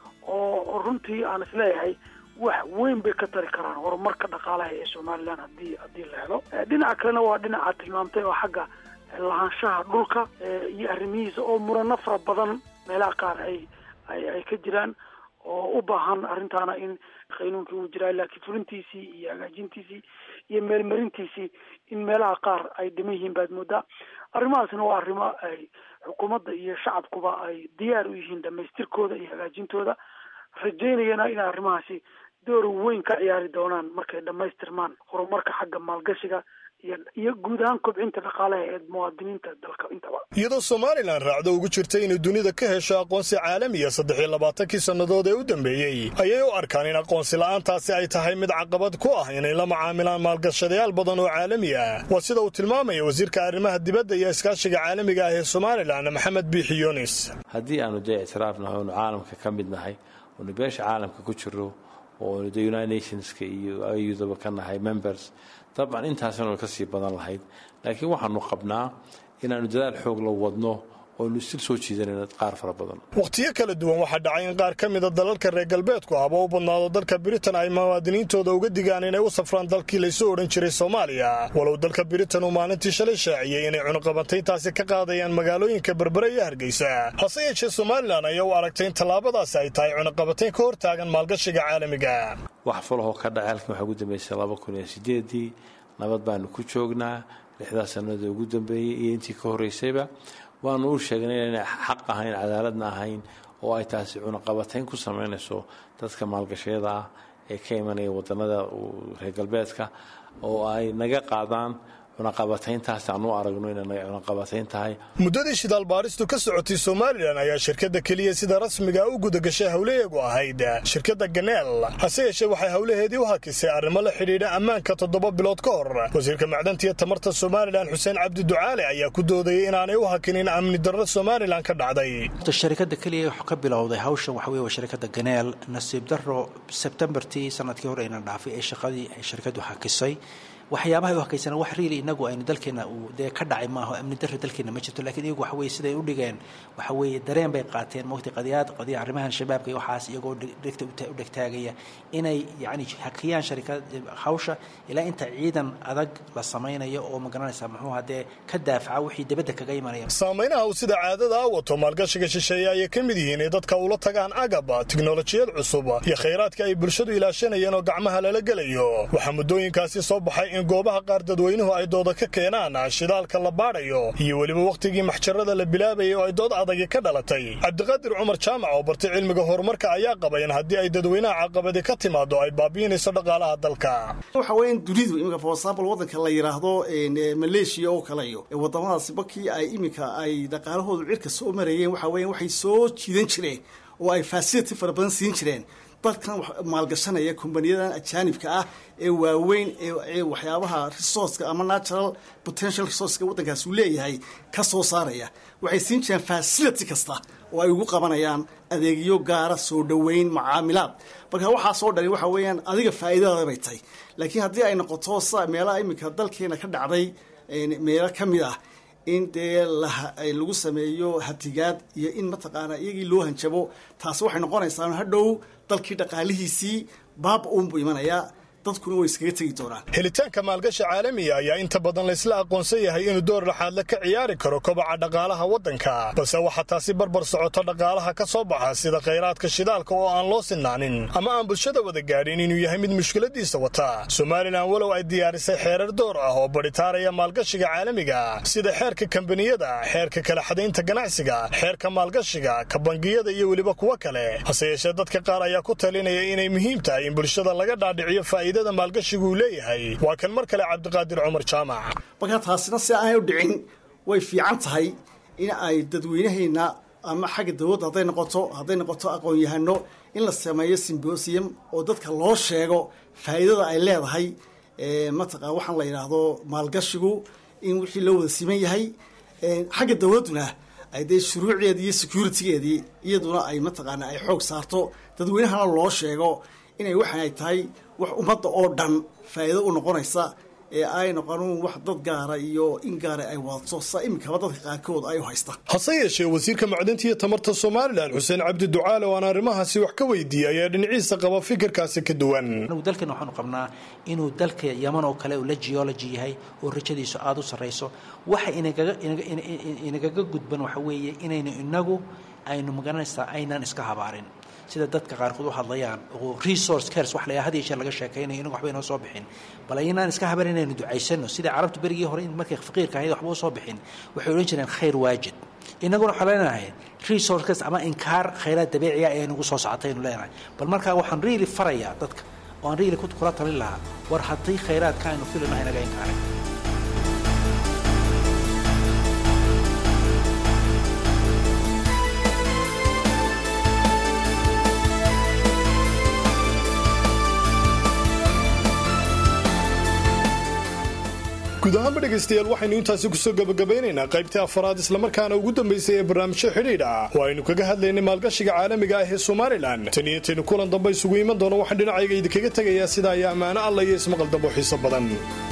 oo runtii aan isleeyahay wax weyn bay ka tari karaan horumarka dhaqaalaha ee somalilan hadii haddii la helo dhinaca kalena waa dhinaca tilmaamtay oo xagga lahaanshaha dhulka iyo arrimihiisa oo murano fara badan meelaha qaar ay ay ay ka jiraan oo u baahan arrintaana in qaynuunkii uu jiraa laakiin fulintiisii iyo hagaajintiisii iyo meelmarintiisii in meelaha qaar ay dhiman yihiin baad moodaa arrimahaasna waa arrimo ay xukuumadda iyo shacabkuba ay diyaar u yihiin dhamaystirkooda iyo hagaajintooda rajaynayana in arrimahaasi door weyn ka ciyaari doonaan markay dhammaystirmaan horumarka xagga maalgashiga iyo guud ahaan kobcinta dhaqaalaha ee muwaadiniinta dalka intaba iyadoo somalilan raacdo ugu jirtay inay dunida ka hesho aqoonsi caalamiya saddex iyo labaatankii sannadood ee u dambeeyey ayay u arkaan in aqoonsi la'aantaasi ay tahay mid caqabad ku ah inay la macaamilaan maalgashadayaal badan oo caalami ah waa sida uu tilmaamaya wasiirka arrimaha dibadda iyo iskaashiga caalamiga ah ee somalilan maxamed biixi yunis haddii aanu dee ictiraafnahay oonu caalamka ka mid nahay oonu beesha caalamka ku jiro oonu de united nationska iyo ayudaba ka nahay members dabcan intaasina ka sii badan lahayd laakiin waxaanu qabnaa inaanu dadaal xoog la wadno oonu istil soo jiidanayno qaar fara badan wakhtiyo kala duwan waxaa dhacay in qaar ka mida dalalka reer galbeedku ahba u badnaado dalka britain ay muwaadiniintooda uga digaan inay u safraan dalkii laysu odhan jiray soomaaliya walow dalka britain uu maalintii shalay shaaciyey inay cunuqabantayntaasi ka qaadayaan magaalooyinka berbere iyo hargeysa hase yeeshee somalilan ayaa u aragtay in tallaabadaasi ay tahay cunuqabantayn ka hor taagan maalgashiga caalamiga wax falahoo ka dhacay halkan waxaa ugu dambeysay laba kun iyo sideedii nabad baanu ku joognaa lixdaa sannada ugu dambeeyey iyo intii ka horreysayba waanu u sheegnay inay xaq ahayn cadaaladna ahayn oo ay taasi cunaqabatayn ku samaynayso dadka maalgashayada ah ee ka imanaya wadannada reer galbeedka oo ay naga qaadaan cunaqabatayntaas aan u aragno inay cunaqabatayn tahay muddadii shidaal baaristu ka socotay somalilan ayaa shirkadda keliya sida rasmiga u gudagashay howlaheegu ahayd shirkadda ganeel hase yeeshee waxay howlaheedii u hakisay arrimo la xidhiidha ammaanka toddoba bilood ka hor wasiirka macdanta iyo tamarta somalilan xuseen cabdi ducaale ayaa ku doodayay inaanay u hakinin amni darro somalilan ka dhacday shirkadda keliya wax ka bilowday hawshan waxa weye waa shirkadda ganeel nasiib darro sebtembartii sanadkii hore ayna dhaafay ee shaqadii ay shirkaddu hakisay waxyaabaha u hakaysana wax riili inagu aynu dalkeena uu dee ka dhacay maaho amni darro dalkeena ma jirto lakiin iyagu waxa weye siday u dhigeen waxa weeye dareen bay qaateen mawti qadiyaad qadiya arrimahan shabaabka iyo waxaas iyagoo dhegta u dhegtaagaya inay yacni hakiyaan sharikad hawsha ilaa inta ciidan adag la samaynayo oo magaranaysa muxuu hadee ka daafaca wixii dibadda kaga imanaya saameynaha uu sida caadada a wato maalgashiga shisheeye ayay ka mid yihiin ee dadka ula tagaan agaba tiknolojiyad cusub iyo khayraadka ay bulshadu ilaashanayeen oo gacmaha lala gelayo waxaa muddooyinkaasi soo baxay in goobaha qaar dadweynuhu ay dooda ka keenaan shidaalka la baadhayo iyo weliba wakhtigii maxjarada la bilaabayay oo ay dood adagi ka dhalatay cabdiqaadir cumar jaamac oo bartay cilmiga horumarka ayaa qaba in haddii ay dadweynaha caqabadi ka timaado ay baabi'inayso dhaqaalaha dalka waxa weya in dunidu iminka for example waddanka la yidhaahdo maleeshiya oo kale iyo waddamadaasi markii ay iminka ay dhaqaalahoodu cirka soo marayeen waxa weya waxay soo jiidan jireen oo ay fasility fara badan siin jireen dalkan maalgashanaya kumbaniyadan ajaanibka ah ee waaweyn ee waxyaabaha resourceka ama natural potential resourceka waddankaas uu leeyahay ka soo saaraya waxay siin jireen facility kasta oo ay ugu qabanayaan adeegyo gaara soo dhoweyn macaamilaad marka waxaa soo dhali waxa weeyaan adiga faa'iidadaada bay tahay laakiin haddii ay noqoto sa meelaha iminka dalkeena ka dhacday meelo ka mid ah in dee lagu sameeyo hatigaad iyo in mataqaanaa iyagii loo hanjabo taasi waxay noqonaysaa hadhow dalkii dhaqaalihiisii baaba uunbuu imanayaa dadkuna way iskaga tegi doonaan helitaanka maalgashi caalamiga ayaa inta badan laysla aqoonsan yahay inuu door laxaadle ka ciyaari karo kobaca dhaqaalaha waddanka balse waxaa taasi barbar socoto dhaqaalaha ka soo baxa sida khayraadka shidaalka oo aan loo sinaanin ama aan bulshada wada gaadhin inuu yahay mid mushkiladiisa wata somalilan walow ay diyaarisay xeerar door ah oo badhitaaraya maalgashiga caalamiga sida xeerka kambaniyada xeerka kala xadaynta ganacsiga xeerka maalgashiga ka bangiyada iyo weliba kuwo kale hase yeeshee dadka qaar ayaa ku talinaya inay muhiim tahay in bulshada laga dhaadhiciyo faa'iidada maalgashigu uu leeyahay waa kan mar kale cabdiqaadir cumar jaamac marka taasina si aanay u dhicin way fiican tahay in ay dadweynahayna ama xagga dawladda hadday noqoto hadday noqoto aqoon-yahano in la sameeyo simbosium oo dadka loo sheego faa'iidada ay leedahay mataqaa waxaan la yidhaahdo maalgashigu in wixii loo wada siman yahay xagga dawladduna ay dee shuruucdeedii iyo securitygeedii iyaduna ay mataqaana ay xoog saarto dadweynahana loo sheego inay waxan ay tahay wax ummadda oo dhan faa'iido u noqonaysa ee ay noqonin wax dad gaara iyo in gaara ay wadato sa iminkaba dadka qaarkood ay u haystaan hase yeeshee wasiirka macdinta iyo tamarta somalilan xuseen cabdi ducaale oo aan arrimahaasi wax ka weydiiyey ayaa dhinaciisa qaba fikirkaasi ka duwan anagu dalkeena waxaanu qabnaa inuu dalka yaman oo kale uu la geology yahay oo rajadiisu aada u sarrayso waxa inagaga inagaga gudban waxa weeye inaynu inagu aynu magaranaysaa aynaan iska habaarin sida dadka qaarkood u hadlayaan oo resource cares wax la had iyo jeer laga sheekaynayo inagu waxba inoo soo bixin bal aynaan iska haban inaynu ducaysano sida carabtu berigii hore markay faqiirka ahayd waxba u soo bixin waxay odhan jireen khayr waajid inaguna waxaan leenahay resource cares ama inkaar khayraad dabiiciya ee nagu soo socotay aynu leenahay bal markaa waxaan really farayaa dadka oo aan really kula talin lahaa war haddii khayraadka aynu filino inaga inkaaray guud ahaanba dhegaystayaal waxaynu intaasi kusoo gabagabaynaynaa qaybtii afaraad islamarkaana ugu dambaysay ee barnaamijyo xidhiidh ah oo aynu kaga hadlaynay maalgashiga caalamiga ah ee somalilan tan iyo taynu kulan dambe isugu iman doono waxaan dhinacayga idinkaga tegayaa sidaa iyo ammaano alla iyo ismaqal dambo xiiso badan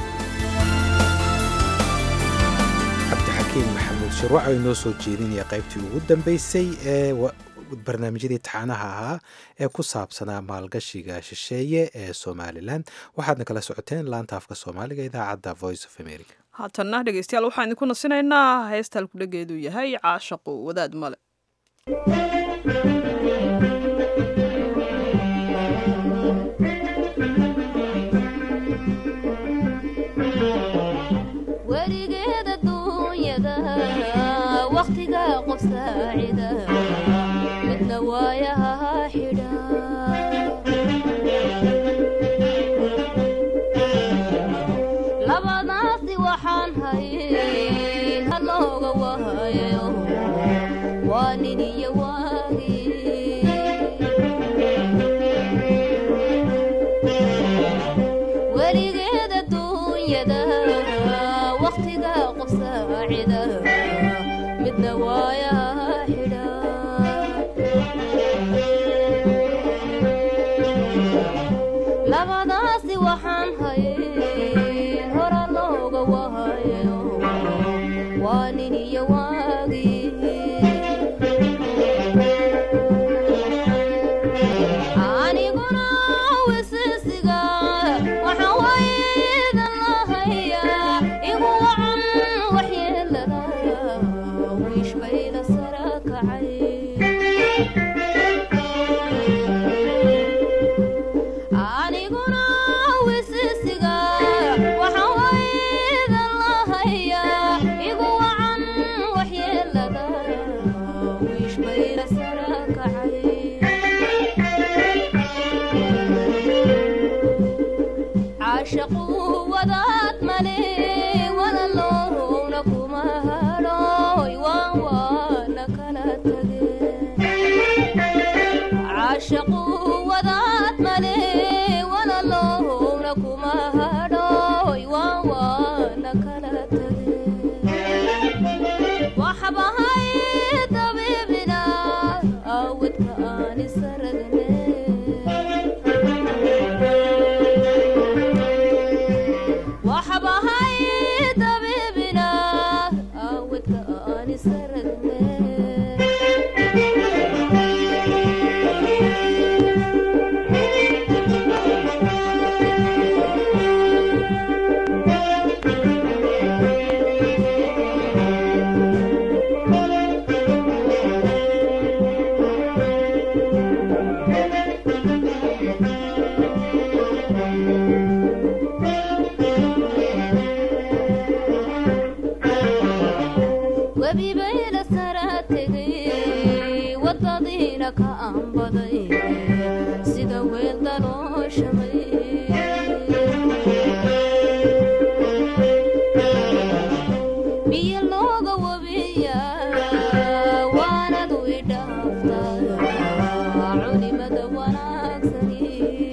cabdixakiin maxamuud shirwac oo inoo soo jeedinaya qaybtii ugu dambaysay ee barnaamijyadii taxaanaha ahaa ee ku saabsanaa maalgashiga shisheeye ee somalilan waxaadna kala socoteen laanta afka soomaaliga idaacadda voice of america haatanna dhegeystayaal waxaan idinku nasinaynaa heesta halkudhageedu yahay caashaqu wadaad male weligeeda duunyada waqtiga qof saacida midna waayaha xidha labadaasi waxaan hayn halooga wahayo waa nin iyo waagi weligeeda duunyada waqtiga qof saacida midna waayaha xidha labadaasi waxaan hayn hora looga wahayo waa nin iyo waagi aniguna wisisiga waxaan waydan lahayaa igu wacan waxyeelada wiish bayda sara kacay aniguna wisisiga waxaan waydan lahayaa igu wacan waxyeelada wiish bayda sara kacay caashaqu wadaad male walaloowna kuma hadhooy waan waana kala tag webibayla sara tegay wadadiina ka aanbaday sida weel dalooshamay biyo looga wabiya waanadu idhaaftaa culimada wanaagsani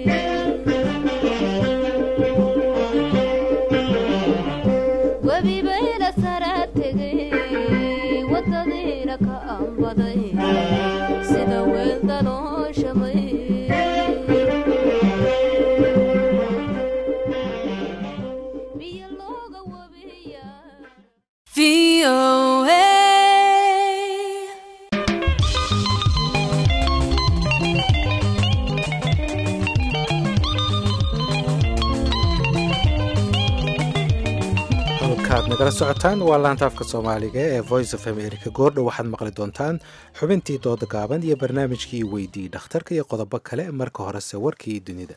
webibayla sara tegay wadadiina ka aanbaday sida weel dalooshamay biyo looga wabiya halkaad nagala socotaan waa laanta afka soomaaliga ee voice of america goordhow waxaad maqli doontaan xubintii dooda gaaban iyo barnaamijkii weydii dhakhtarka iyo qodobo kale marka horese warkii dunida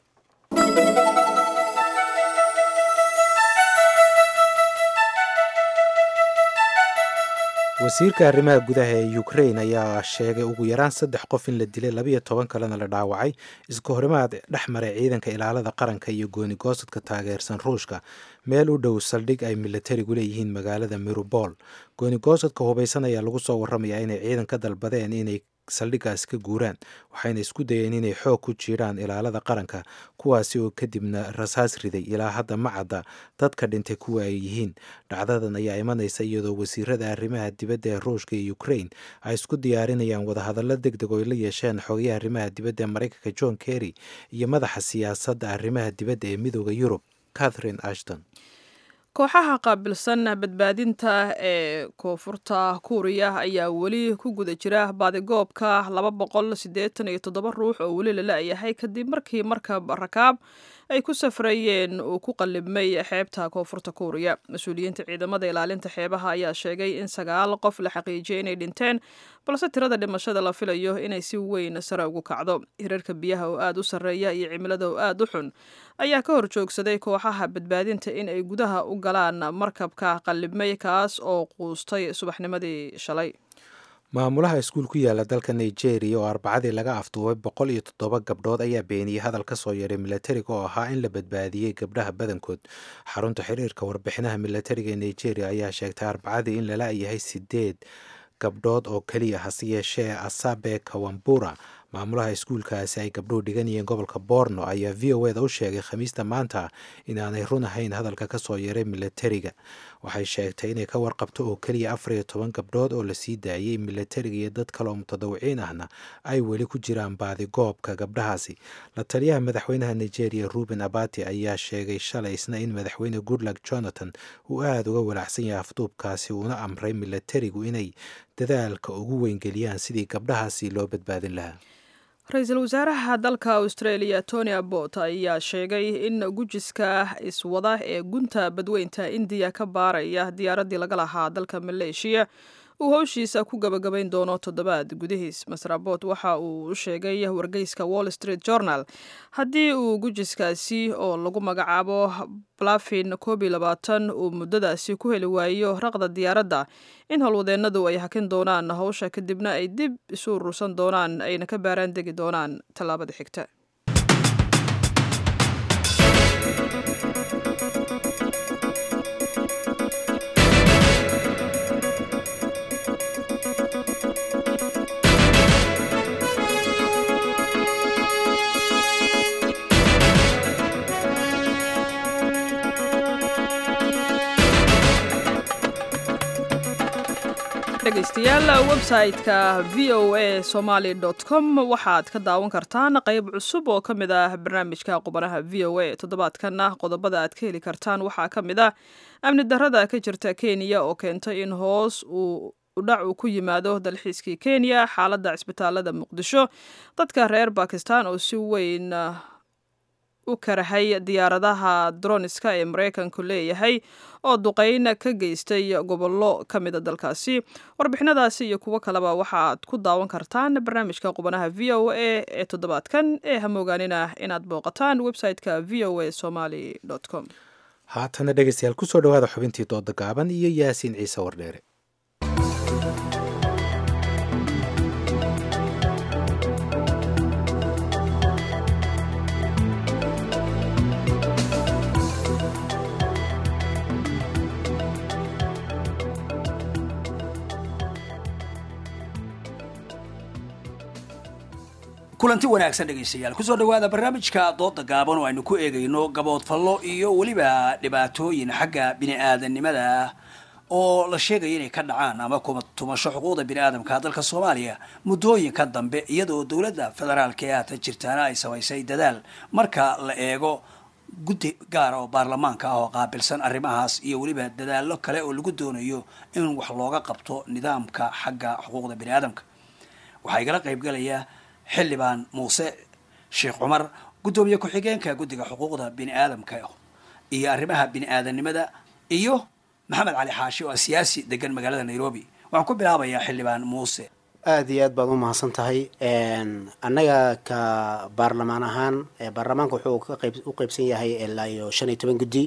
wasiirka arrimaha gudaha ee ukrain ayaa sheegay ugu yaraan saddex qof in la dilay labiyo toban kalena la dhaawacay iska horimaad dhex maray ciidanka ilaalada qaranka iyo gooni-goosadka taageersan ruushka meel u dhow saldhig ay milatarigu leeyihiin magaalada mirubol gooni-goosadka hubaysan ayaa lagu soo waramayaa inay ciidan ka dalbadeen inay saldhigaas ka guuraan waxayna isku dayeen inay xoog ku jiiraan ilaalada qaranka kuwaasi oo kadibna rasaas riday ilaa hadda ma cadda dadka dhintay kuwa ay yihiin dhacdadan ayaa imanaysa iyadoo wasiirada arrimaha dibadda ee ruushka iyo ukrain ay isku diyaarinayaan wadahadallo deg deg oo ay la yeesheen xogayaha arrimaha dibadda ee maraykanka john kerry iyo madaxa siyaasadda arrimaha dibadda ee midooda yurub catherine ashton kooxaha qaabilsan badbaadinta ee koonfurta kuuriya ayaa weli ku guda jira baadigoobka laba boqol siddeetan iyo toddoba ruux oo weli la la-yahay kadib markii markab rakaab ay ku safrayeen uu ku qallibmay xeebta koonfurta kuuriya mas-uuliyiinta ciidamada ilaalinta xeebaha ayaa sheegay in sagaal qof la xaqiijiyay inay dhinteen balse tirada dhimashada la filayo inay si weyn sare ugu kacdo hirarka biyaha oo aada u sarreeya iyo cimilada oo aada u xun ayaa ka hor joogsaday kooxaha badbaadinta in ay gudaha u galaan markabka qallibmay kaas oo quustay subaxnimadii shalay maamulaha iskuul ku yaala dalka nigeria oo arbacadii laga afduubay boqol iyo toddoba gabdhood ayaa beeniyey hadal ka soo yeedhay milatariga oo ahaa in la badbaadiyey gabdhaha badankood xarunta xiriirka warbixinaha milatariga ee nigeria ayaa sheegtay arbacadii in lala yahay sideed gabdhood oo keliya hase yeeshee asabe kawambura maamulaha iskuulkaasi ay gabdhuhu dhiganayeen gobolka borno ayaa v o eda u sheegay khamiista maanta inaanay run ahayn hadalka ka soo yeeray milatariga waxay sheegtay inay ka warqabto oo keliya afar iyo toban gabdhood oo lasii daayey milatariga iyo dad kale oo mutadawiciin ahna ay weli ku jiraan baadigoobka gabdhahaasi la taliyaha madaxweynaha nigeria ruben abati ayaa sheegay shalay isna in madaxweyne goodluck jonathan uu aada uga walaacsan yahay afduubkaasi uuna amray milatarigu inay dadaalka ugu weyngeliyaan sidii gabdhahaasi loo badbaadin lahaa ra-iisul wasaaraha dalka australia tony abbot ayaa sheegay in gujiska iswada ee gunta badweynta indiya ka baaraya diyaaraddii laga lahaa dalka maleeshiya uu howshiisa ku gabagabayn doono toddobaad gudihiis master abbot waxa uu u sheegay wargeyska wall street journal haddii uu gujiskaasi oo lagu magacaabo blafin koob iyo labaatan uu muddadaasi ku heli waayo raqda diyaaradda in howlwadeennadu ay hakin doonaan howsha kadibna ay dib isu urursan doonaan ayna ka baaraan degi doonaan tallaabada xigta dhegeystayaal website-ka v o a somaly com waxaad ka daawan kartaan qeyb cusub oo ka mid ah barnaamijka qubanaha v o a toddobaadkanna qodobada aad ka heli kartaan waxaa ka mid ah amni darada ka jirta kenya oo keentay in hoos uu udhac uu ku yimaado dalxiiskii kenya xaaladda cisbitaalada muqdisho dadka reer bakistan oo si weyn u karahay diyaaradaha droniska ee maraykanku leeyahay oo duqeyn ka geystay gobollo ka mida dalkaasi warbixinadaasi iyo kuwo kaleba waxaaad ku daawan kartaan barnaamijka qubanaha v o a ee toddobaadkan ee hamoogaanina inaad booqataan website-ka v o a somaly com haatana dhegeystayaal kusoo dhawaada xubintii dooda gaaban iyo yaasiin ciise wardheere kulanti wanaagsan dhegaystayaal kusoo dhawaada barnaamijka dooda gaaban oo aynu ku eegayno gaboodfallo iyo weliba dhibaatooyin xagga bini-aadamnimada ah oo la sheegaya inay ka dhacaan ama kuma tumasho xuquuqda bini-aadamka dalka soomaaliya muddooyinka dambe iyadoo dowladda federaalka ee haatan jirtaana ay samaysay dadaal marka la eego guddi gaara oo baarlamaanka ah oo qaabilsan arrimahaas iyo weliba dadaallo kale oo lagu doonayo in wax looga qabto nidaamka xagga xuquuqda bini-aadamka waxaa igala qaybgalaya xildhibaan muuse sheekh cumar guddoomiye ku-xigeenka guddiga xuquuqda bini-aadamka iyo arrimaha bini-aadanimada iyo maxamed cali xaashi oo ah siyaasi degan magaalada nairobi waxaan ku bilaabayaa xildhibaan muuse aada iyo aad baad u mahadsan tahay annaga ka baarlamaan ahaan baarlamaanka wuxuu ka qayb u qeybsan yahay ilaa iyo shan iyo toban guddi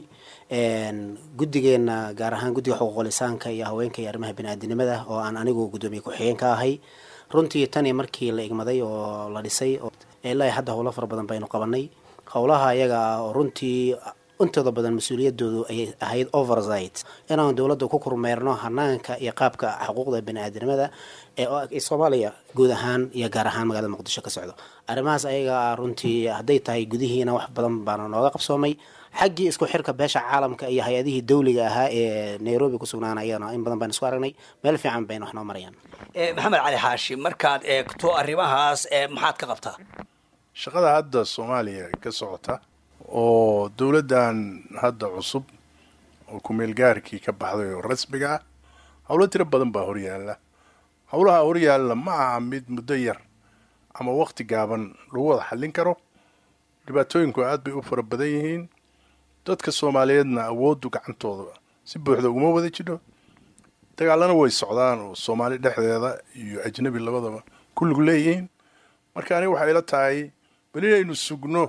guddigeena gaar ahaan guddiga xuquuqul insaanka iyo haweenka iyo arrimaha bini-aadinimada oo aan anigu guddoomiye ku-xigeen ka ahay runtii tani markii la igmaday oo la dhisay ilaa hadda howlo fara badan baynu qabanay howlaha ayaga ah oo runtii intooda badan mas-uuliyadoodu ayay ahayd oversight inaan dowladda ku kormeerno hanaanka iyo qaabka xuquuqda bani-aadamada ee soomaaliya guud ahaan iyo gaar ahaan magaalada muqdisho ka socdo arrimahaas ayaga ah runtii hadday tahay gudihiina wax badan baana nooga qabsoomay xaggii isku xirka beesha caalamka iyo hay-adihii dawliga ahaa ee nairobi ku sugnaana ayagana in badan baynu isku aragnay meel fiican bayna wax noo marayaan maxamed cali xaashi markaad eegto arrimahaas maxaad ka qabtaa shaqada hadda soomaaliya ka socota oo dowladdan hadda cusub oo ku-meelgaarkii ka baxday oo rasmiga ah howlo tiro badan baa horyaalla howlaha horyaalla ma aha mid muddo yar ama waqti gaaban lagu wada xallin karo dhibaatooyinku aad bay u fara badan yihiin dadka soomaaliyeedna awooddu gacantooda si buuxda uguma wada jidho dagaalana way socdaan oo soomaali dhexdeeda iyo ajnabi labadaba kulligu leeyihiin marka aniga waxay ila tahay bal inaynu sugno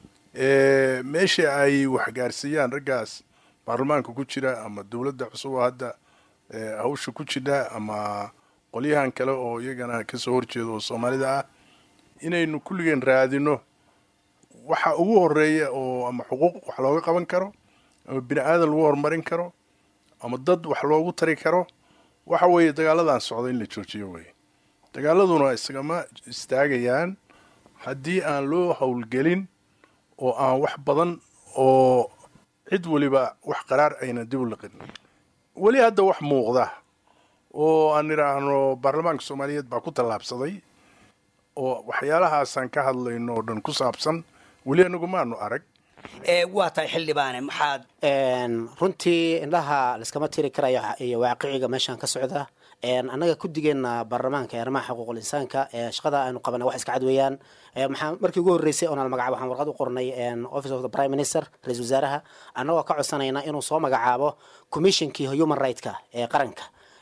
meesha ay waxgaarsiiyaan raggaas baarlamaanka ku jira ama dowladda cusub oo hadda hawsha ku jidha ama qolyahan kale oo iyagana kasoo horjeeda oo soomaalida ah inaynu kulligeen raadino waxa ugu horeeya oo ama xuquuq wax looga qaban karo ama bini aadan lagu horumarin karo ama dad wax loogu tari karo waxa weeye dagaaladan socda in la joojiyo weye dagaaladuna isagama istaagayaan haddii aan loo howlgelin oo aan wax badan oo cid weliba wax qaraar ayna dib u liqin weli hadda wax muuqda oo aan idhaahno baarlamaanka soomaaliyeed baa ku tallaabsaday oo waxyaalahaasaan ka hadlayno oo dhan ku saabsan weli anagu maanu arag waa tahay xildhibaane maxaad runtii indhaha laiskama tiri karayo iyo waaqiciga meeshaan ka socda annaga guddigeena baarlamaanka ee arrimaha xuquuqul insaanka shaqada aynu qabana wax iska cad weeyaan maxaa markii ugu horreysay oonal magacaabo waxaan warqad u qornay office of the prime minister ra-isul wasaaraha annagoo ka codsanayna inuu soo magacaabo commissionkii human rightska ee qaranka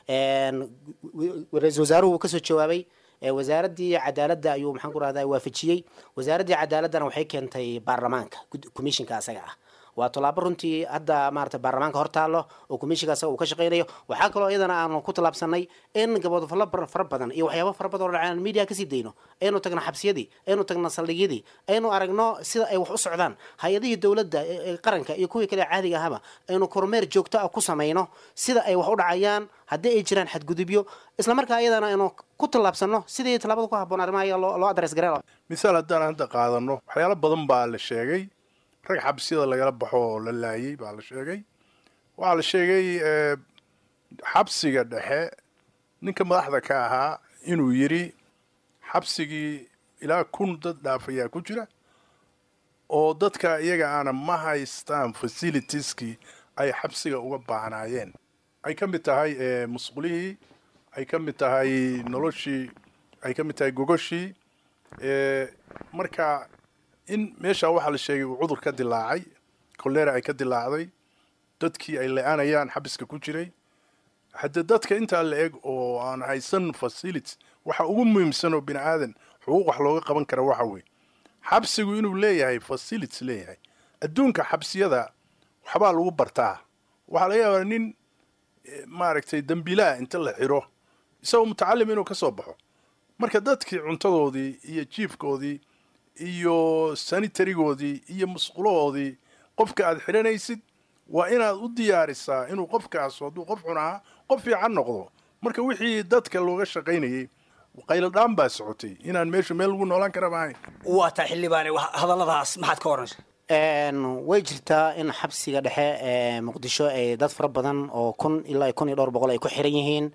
ra-isul wasaaruhu wuu kasoo jawaabay wasaaraddii cadaaladda ayuu maxaan ku rahdaa waafajiyey wasaaraddii cadaaladdana waxay keentay baarlamaanka commissionka asaga ah waa tallaabo runtii hadda maarata baarlamaanka hor taallo oo commissionka asaga uu ka shaqaynayo waxaa kaloo iyadana aanu ku tallaabsanay in gaboodfallo fara badan iyo waxyaaba fara badan oo dhacaan media kasii dayno aynu tagno xabsiyadii aynu tagno saldhigyadii aynu aragno sida ay wax u socdaan hay-adihii dowladda qaranka iyo kuwii kale caadiga ahaba aynu kormeer joogto ah ku samayno sida ay wax u dhacayaan haddii ay jiraan xadgudubyo islamarkaa iyadana aynu ku tallaabsano sidii tallaabada ku habboon arrimaha iyaga loo adres gareen misaal haddaan hadda qaadano waxyaalo badan baa la sheegay rag xabsiyada lagala baxo oo la laayay baa la sheegay waxaa la sheegay xabsiga dhexe ninka madaxda ka ahaa inuu yidhi xabsigii ilaa kun dad dhaafayaa ku jira oo dadka iyaga aana ma haystaan facilitieski ay xabsiga uga baahnaayeen ay ka mid tahay musqulihii ay ka mid tahay noloshii ay ka mid tahay gogoshii marka in meeshaa waxaa la sheegay uu cudur ka dilaacay kolera ay ka dilaacday dadkii ay le-aanayaan xabiska ku jiray haddee dadka intaa la eg oo aan haysan facilities waxa ugu muhiimsan oo bini aadan xuquuq wax looga qaban kara waxa weeye xabsigu inuu leeyahay facilities leeyahay adduunka xabsiyada waxbaa lagu bartaa waxaa laga yaabaa nin maaragtay dembiilaha inta la xiro isagoo mutacalim inuu ka soo baxo marka dadkii cuntadoodii iyo jiifkoodii iyo sanitarigoodii iyo musqulahoodii qofka aad xidhanaysid waa inaad u diyaarisaa inuu qofkaas hadduu qof xun ahaa qof fiican noqdo marka wixii dadka looga shaqaynayay qayladhaan baa socotay inaan meeshu meel lagu noolaan kara maahayn waa taa xildhibaane hadalladaas maxaad ka oranaysa way jirtaa in xabsiga dhexe ee muqdisho ay dad fara badan oo kun ilaa kun iyo dhowr boqol ay ku xiran yihiin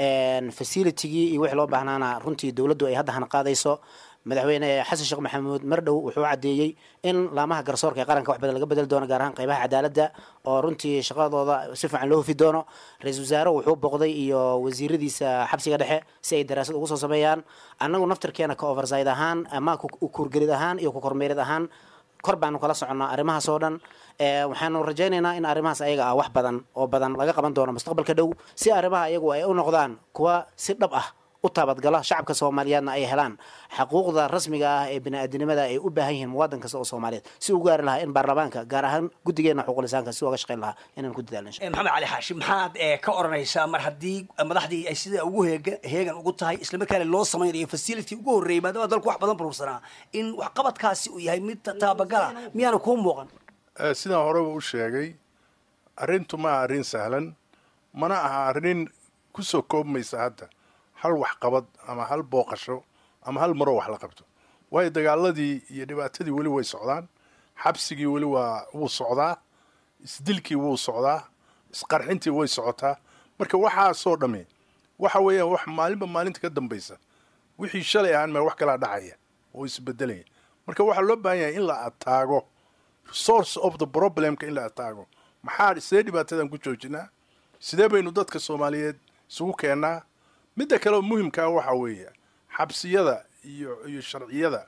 facilitigii iyo wixii loo baahnaana runtii dowladdu ay hadda hana qaadayso madaxweyne xasan sheekh maxamuud mardhow wuxuu caddeeyey in laamaha garsoorka ee qaranka wax badan laga bedeli doono gaar ahaan qaybaha cadaaladda oo runtii shaqadooda si fiican loo hufi doono ra-iisul wasaare wuxuu boqday iyo wasiiradiisa xabsiga dhexe si ay daraasad ugu soo sameeyaan annagu naftarkeena ka overside ahaan ama kuurgelid ahaan iyo ku kormeerid ahaan kor baanu kala soconnaa arrimahaas oo dhan waxaanu rajaynaynaa in arrimahaas ayaga ah wax badan oo badan laga qaban doono mustaqbalka dhow si arrimaha iyagu ay u noqdaan kuwa si dhab ah u taabadgala shacabka soomaaliyeedna ay helaan xaquuqda rasmiga ah ee bini-aadinimada ay u baahan yihiin muwaadin kasta oo soomaaliyeed si u gaari lahaa in baarlamaanka gaar ahaan guddigeena xuquuqlisaanka si uga shaqayn lahaa inaan ku dadaalno insha maxamed cali xaashi maxaad ka oranaysaa mar haddii madaxdii ay sida ugu heega heegan ugu tahay islamarkaana loo samaynayo facility ugu horreeyay maadaama dalku wax badan burursanaa in waxqabadkaasi uu yahay mid taabagala miyaana kuu muuqan sidaan horeba u sheegay arrintu ma aha arrin sahlan mana aha arrin ku soo koobmaysa hadda hal waxqabad ama hal booqasho ama hal maroo wax la qabto waayo dagaaladii iyo dhibaatadii weli way socdaan xabsigii weli waa wuu socdaa isdilkii wuu socdaa isqarxintii way socotaa marka waxaasoo dhamme waxa weeyaan wax maalinba maalinta ka dambaysa wixii shalay ahaan mee wax kalaa dhacaya oo isbedelaya marka waxaa loo baahan yahay in la ataago source of the problemka in la ataago maxaa sidee dhibaatadan ku joojinaa sidee baynu dadka soomaaliyeed isugu keennaa midda kale oo muhimkaa waxaa weeye xabsiyada iyo iyo sharciyada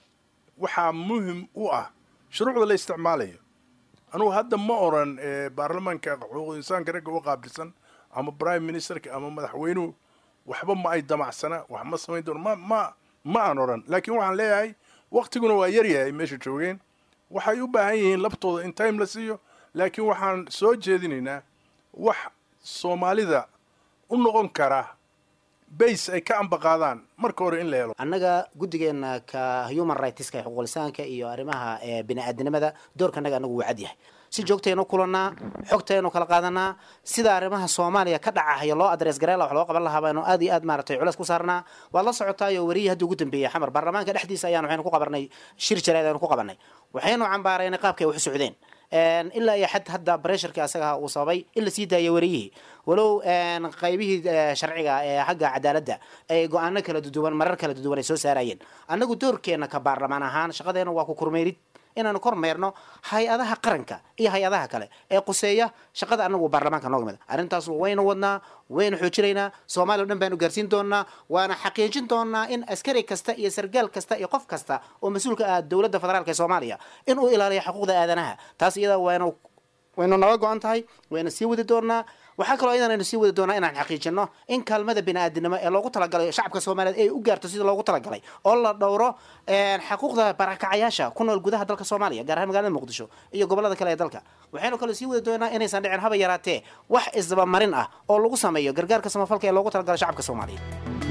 waxaa muhim u ah shuruucda la isticmaalayo anugu hadda ma oran baarlamaanka xuquuqul insaanka ragga u qaabilsan ama prime ministerka ama madaxweynuhu waxba ma ay damacsana wax ma samayn doono ma ma ma aan oran laakiin waxaan leeyahay waktiguna waa yaryahay ay meesha joogeen waxay u baahan yihiin laftooda in time la siiyo laakiin waxaan soo jeedinaynaa wax soomaalida u noqon kara base ay ka ambaqaadaan marka hore in la helo annaga guddigeena ka human rightska xuquuqlisaanka iyo arrimaha bini-aadinimada doorkanaga anagu wuu cad yahay si joogtaynu kulannaa xogtaynu kala qaadanaa sida arrimaha soomaaliya ka dhacahaya loo adres gareela wax loo qaban lahaa baynu aad iyo aad maaratay culeys ku saarnaa waad la socotaayo wariyii haddii ugu dambeeyey xamar baarlamaanka dhexdiisa ayaan waxaynu ku qabanay shir jarayd aynu ku qabanay waxaynu cambaaraynay qaabkay wax u socdeen ilaa iyo xad hadda bresharkii asaga uu sababay in la sii daayay wariyihii walow qaybihii sharciga ee xagga cadaaladda ay go-aano kala duduwan marar kala duduwan ay soo saarayeen annagu doorkeena ka baarlamaan ahaan shaqadeena waa ku kormeerid inaanu kormeerno hay-adaha qaranka iyo hay-adaha kale ee quseeya shaqada anagu baarlamaanka nooga mid arrintaas waynu wadnaa waynu xoojinaynaa soomaaliya o dhan baynu gaarsiin doonaa waana xaqiijin doonaa in askari kasta iyo sargaal kasta iyo qof kasta oo mas-uulka ah dowladda federaalk ee soomaaliya in uu ilaaliyo xuquuqda aadanaha taas iyada waynu waynu naga go-an tahay wayna sii wadi doonaa waxaa kaloo iyadan aynu sii wadi doonaa inaan xaqiijino in kaalmada bini-aadinimo ee loogu talagalay shacabka soomaaliyeed ay u gaarto sida loogu talagalay oo la dhowro xaquuqda barakacayaasha ku nool gudaha dalka soomaaliya gaar ahaan magaalada muqdisho iyo gobolada kale ee dalka waxaynu kaloo sii wadi doonaa inaysan dhicin haba yaraatee wax isdabamarin ah oo lagu sameeyo gargaarka samafalka ee loogu talagalay shacabka soomaaliyeed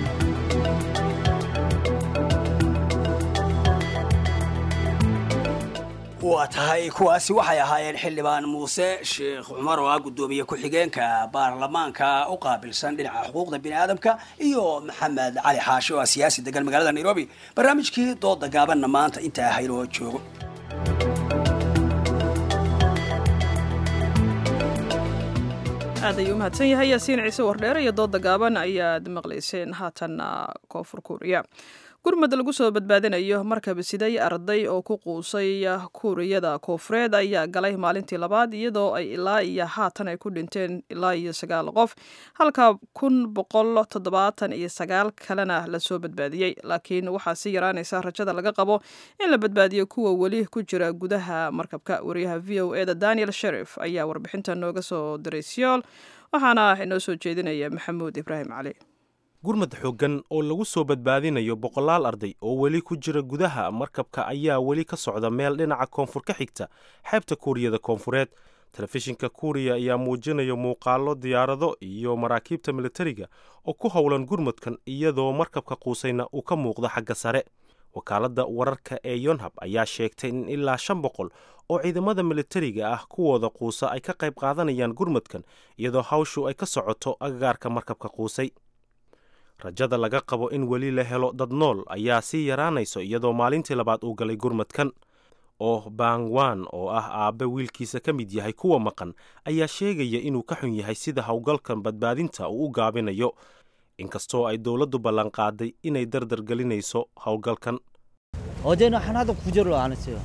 waa tahay kuwaasi waxay ahaayeen xildhibaan muuse sheekh cumar oo ah guddoomiye ku-xigeenka baarlamaanka u qaabilsan dhinaca xuquuqda bini aadamka iyo maxamed cali xaashi oo ah siyaasi degan magaalada nairobi barnaamijkii dooda gaabanna maanta intaa haynoo joogo aad ayuu umahadsan yahay yaasiin ciise wardheere iyo dooda gaaban ayaad maqlayseen haatanna koonfur kuuriya gurmad lagu soo badbaadinayo markaba siday arday oo ku quusay kuuriyada koofureed ayaa galay maalintii labaad iyadoo ay ilaa iyo haatan ay ku dhinteen ilaa iyo sagaal qof halka kun boqol toddobaatan iyo sagaal kalena lasoo badbaadiyey laakiin waxaa sii yaraanaysa rajada laga qabo in la badbaadiyo kuwa weli ku jira gudaha markabka wariyaha v o eda daniel sherif ayaa warbixinta nooga soo diray siyool waxaana inoo soo jeedinaya maxamuud ibraahim cali gurmad xooggan oo lagu soo badbaadinayo boqolaal arday oo weli ku jira gudaha markabka ayaa weli ka socda meel dhinaca koonfur ka xigta xeebta kuuriyada koonfureed telefishinka kuuriya ayaa muujinaya muuqaallo diyaarado iyo maraakiibta militariga oo ku howlan gurmadkan iyadoo markabka quusayna uu ka muuqdo xagga sare wakaaladda wararka ee yonhab ayaa sheegtay in ilaa shan boqol oo ciidamada militariga ah kuwooda quusa ay ka qayb qaadanayaan gurmadkan iyadoo hawshu ay ka socoto agagaarka markabka quusay rajada laga qabo in weli la helo dad nool ayaa sii yaraanayso iyadoo maalintii labaad uu galay gurmadkan oo bangwan oo ah aabbe wiilkiisa ka mid yahay kuwa maqan ayaa sheegaya inuu ka xun yahay sida howlgalkan badbaadinta uu u gaabinayo inkastoo ay dowladdu ballanqaaday inay dardargelinayso howlgalkan 어제는 하나도 구조를 안 했어요.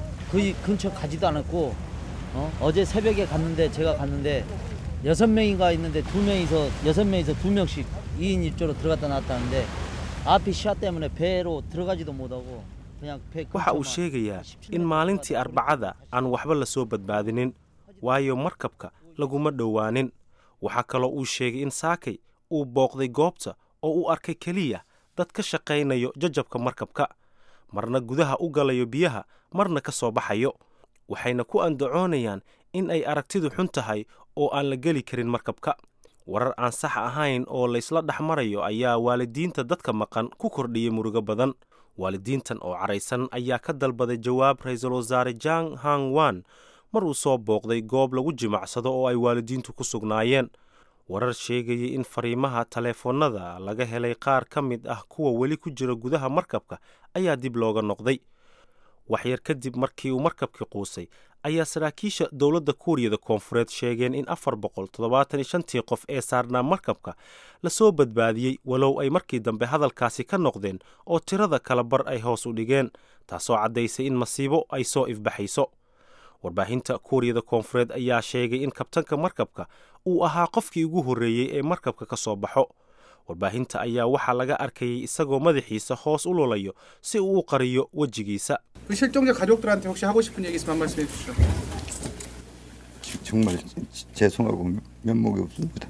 거의 근처 가지도 않았고 어? 어제 새벽에 갔는데 제가 갔는데 여섯 명인가 있는데 두 명이서 여섯 명이서 두 명씩 2인 1조로 들어갔다 나왔다는데 앞이 시야 때문에 배로 들어가지도 못하고 그냥 배 waxa uu sheegayaa in maalintii arbacada aan waxba la soo badbaadinin waayo markabka laguma dhowaanin waxaa kaloo uu sheegay in saakay uu booqday goobta oo uu arkay keliya dad ka shaqaynayo jajabka markabka marna gudaha u galayo biyaha marna ka soo baxayo waxayna ku andacoonayaan in ay aragtidu xun tahay oo aan la geli karin markabka warar aan sax ahayn oo laysla dhex marayo ayaa waalidiinta dadka maqan ku kordhiyey murugo badan waalidiintan oo caraysan ayaa ka dalbaday jawaab ra-iisul wasaare jang hang wan mar uu soo booqday goob lagu jimacsado oo ay waalidiintu ku sugnaayeen warar sheegayay in fariimaha taleefonnada laga helay qaar ka mid ah kuwa weli ku jira gudaha markabka ayaa dib looga noqday waxyar kadib markii uu markabkii quusay ayaa saraakiisha dowladda kuuriyada koonfureed sheegeen in afar boqol toddobaatan iyo shantii qof ee saarnaa markabka lasoo badbaadiyey walow ay markii dambe hadalkaasi ka noqdeen oo tirada kala bar ay hoos u dhigeen taasoo caddaysay in masiibo ay soo ifbaxayso warbaahinta kuuriyada koonfureed ayaa sheegay in kabtanka markabka uu ahaa qofkii ugu horreeyey ee markabka ka soo baxo warbaahinta ayaa waxaa laga arkayay isagoo madaxiisa hoos u lulayo si uu u qariyo wejigiisa 그 실종자 가족들한테 혹시 하고 싶은 얘기 있으면 한 말씀 해주시죠. 정말 죄송하고 면목이 없습니다.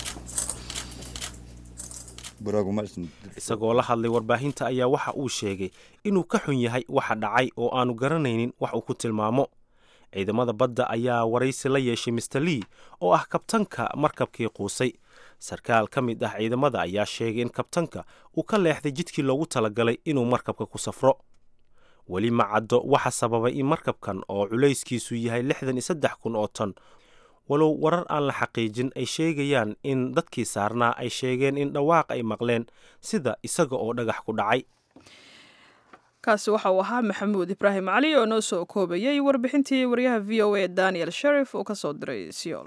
뭐라고 말씀 isagoo la hadlay warbaahinta ayaa waxa uu sheegay inuu ka xun yahay waxa dhacay oo aanu garanaynin wax uu ku tilmaamo ciidamada badda ayaa waraysi la yeeshay mister lee oo ah kabtanka markabkii quusay sarkaal ka mid ah ciidamada ayaa sheegay in kabtanka uu ka leexday jidkii loogu talagalay inuu markabka ku safro weli ma caddo waxa sababay in markabkan oo culayskiisu yahay lixdan iyo saddex kun oo ton walow warar aan la xaqiijin ay sheegayaan in dadkii saarnaa ay sheegeen in dhawaaq ay maqleen sida isaga oo dhagax ku dhacay kaasi waxa uu ahaa maxamuud ibraahim cali oo noo soo koobayay warbixintii waryaha v o a daniel sherif oo ka soo diray siyool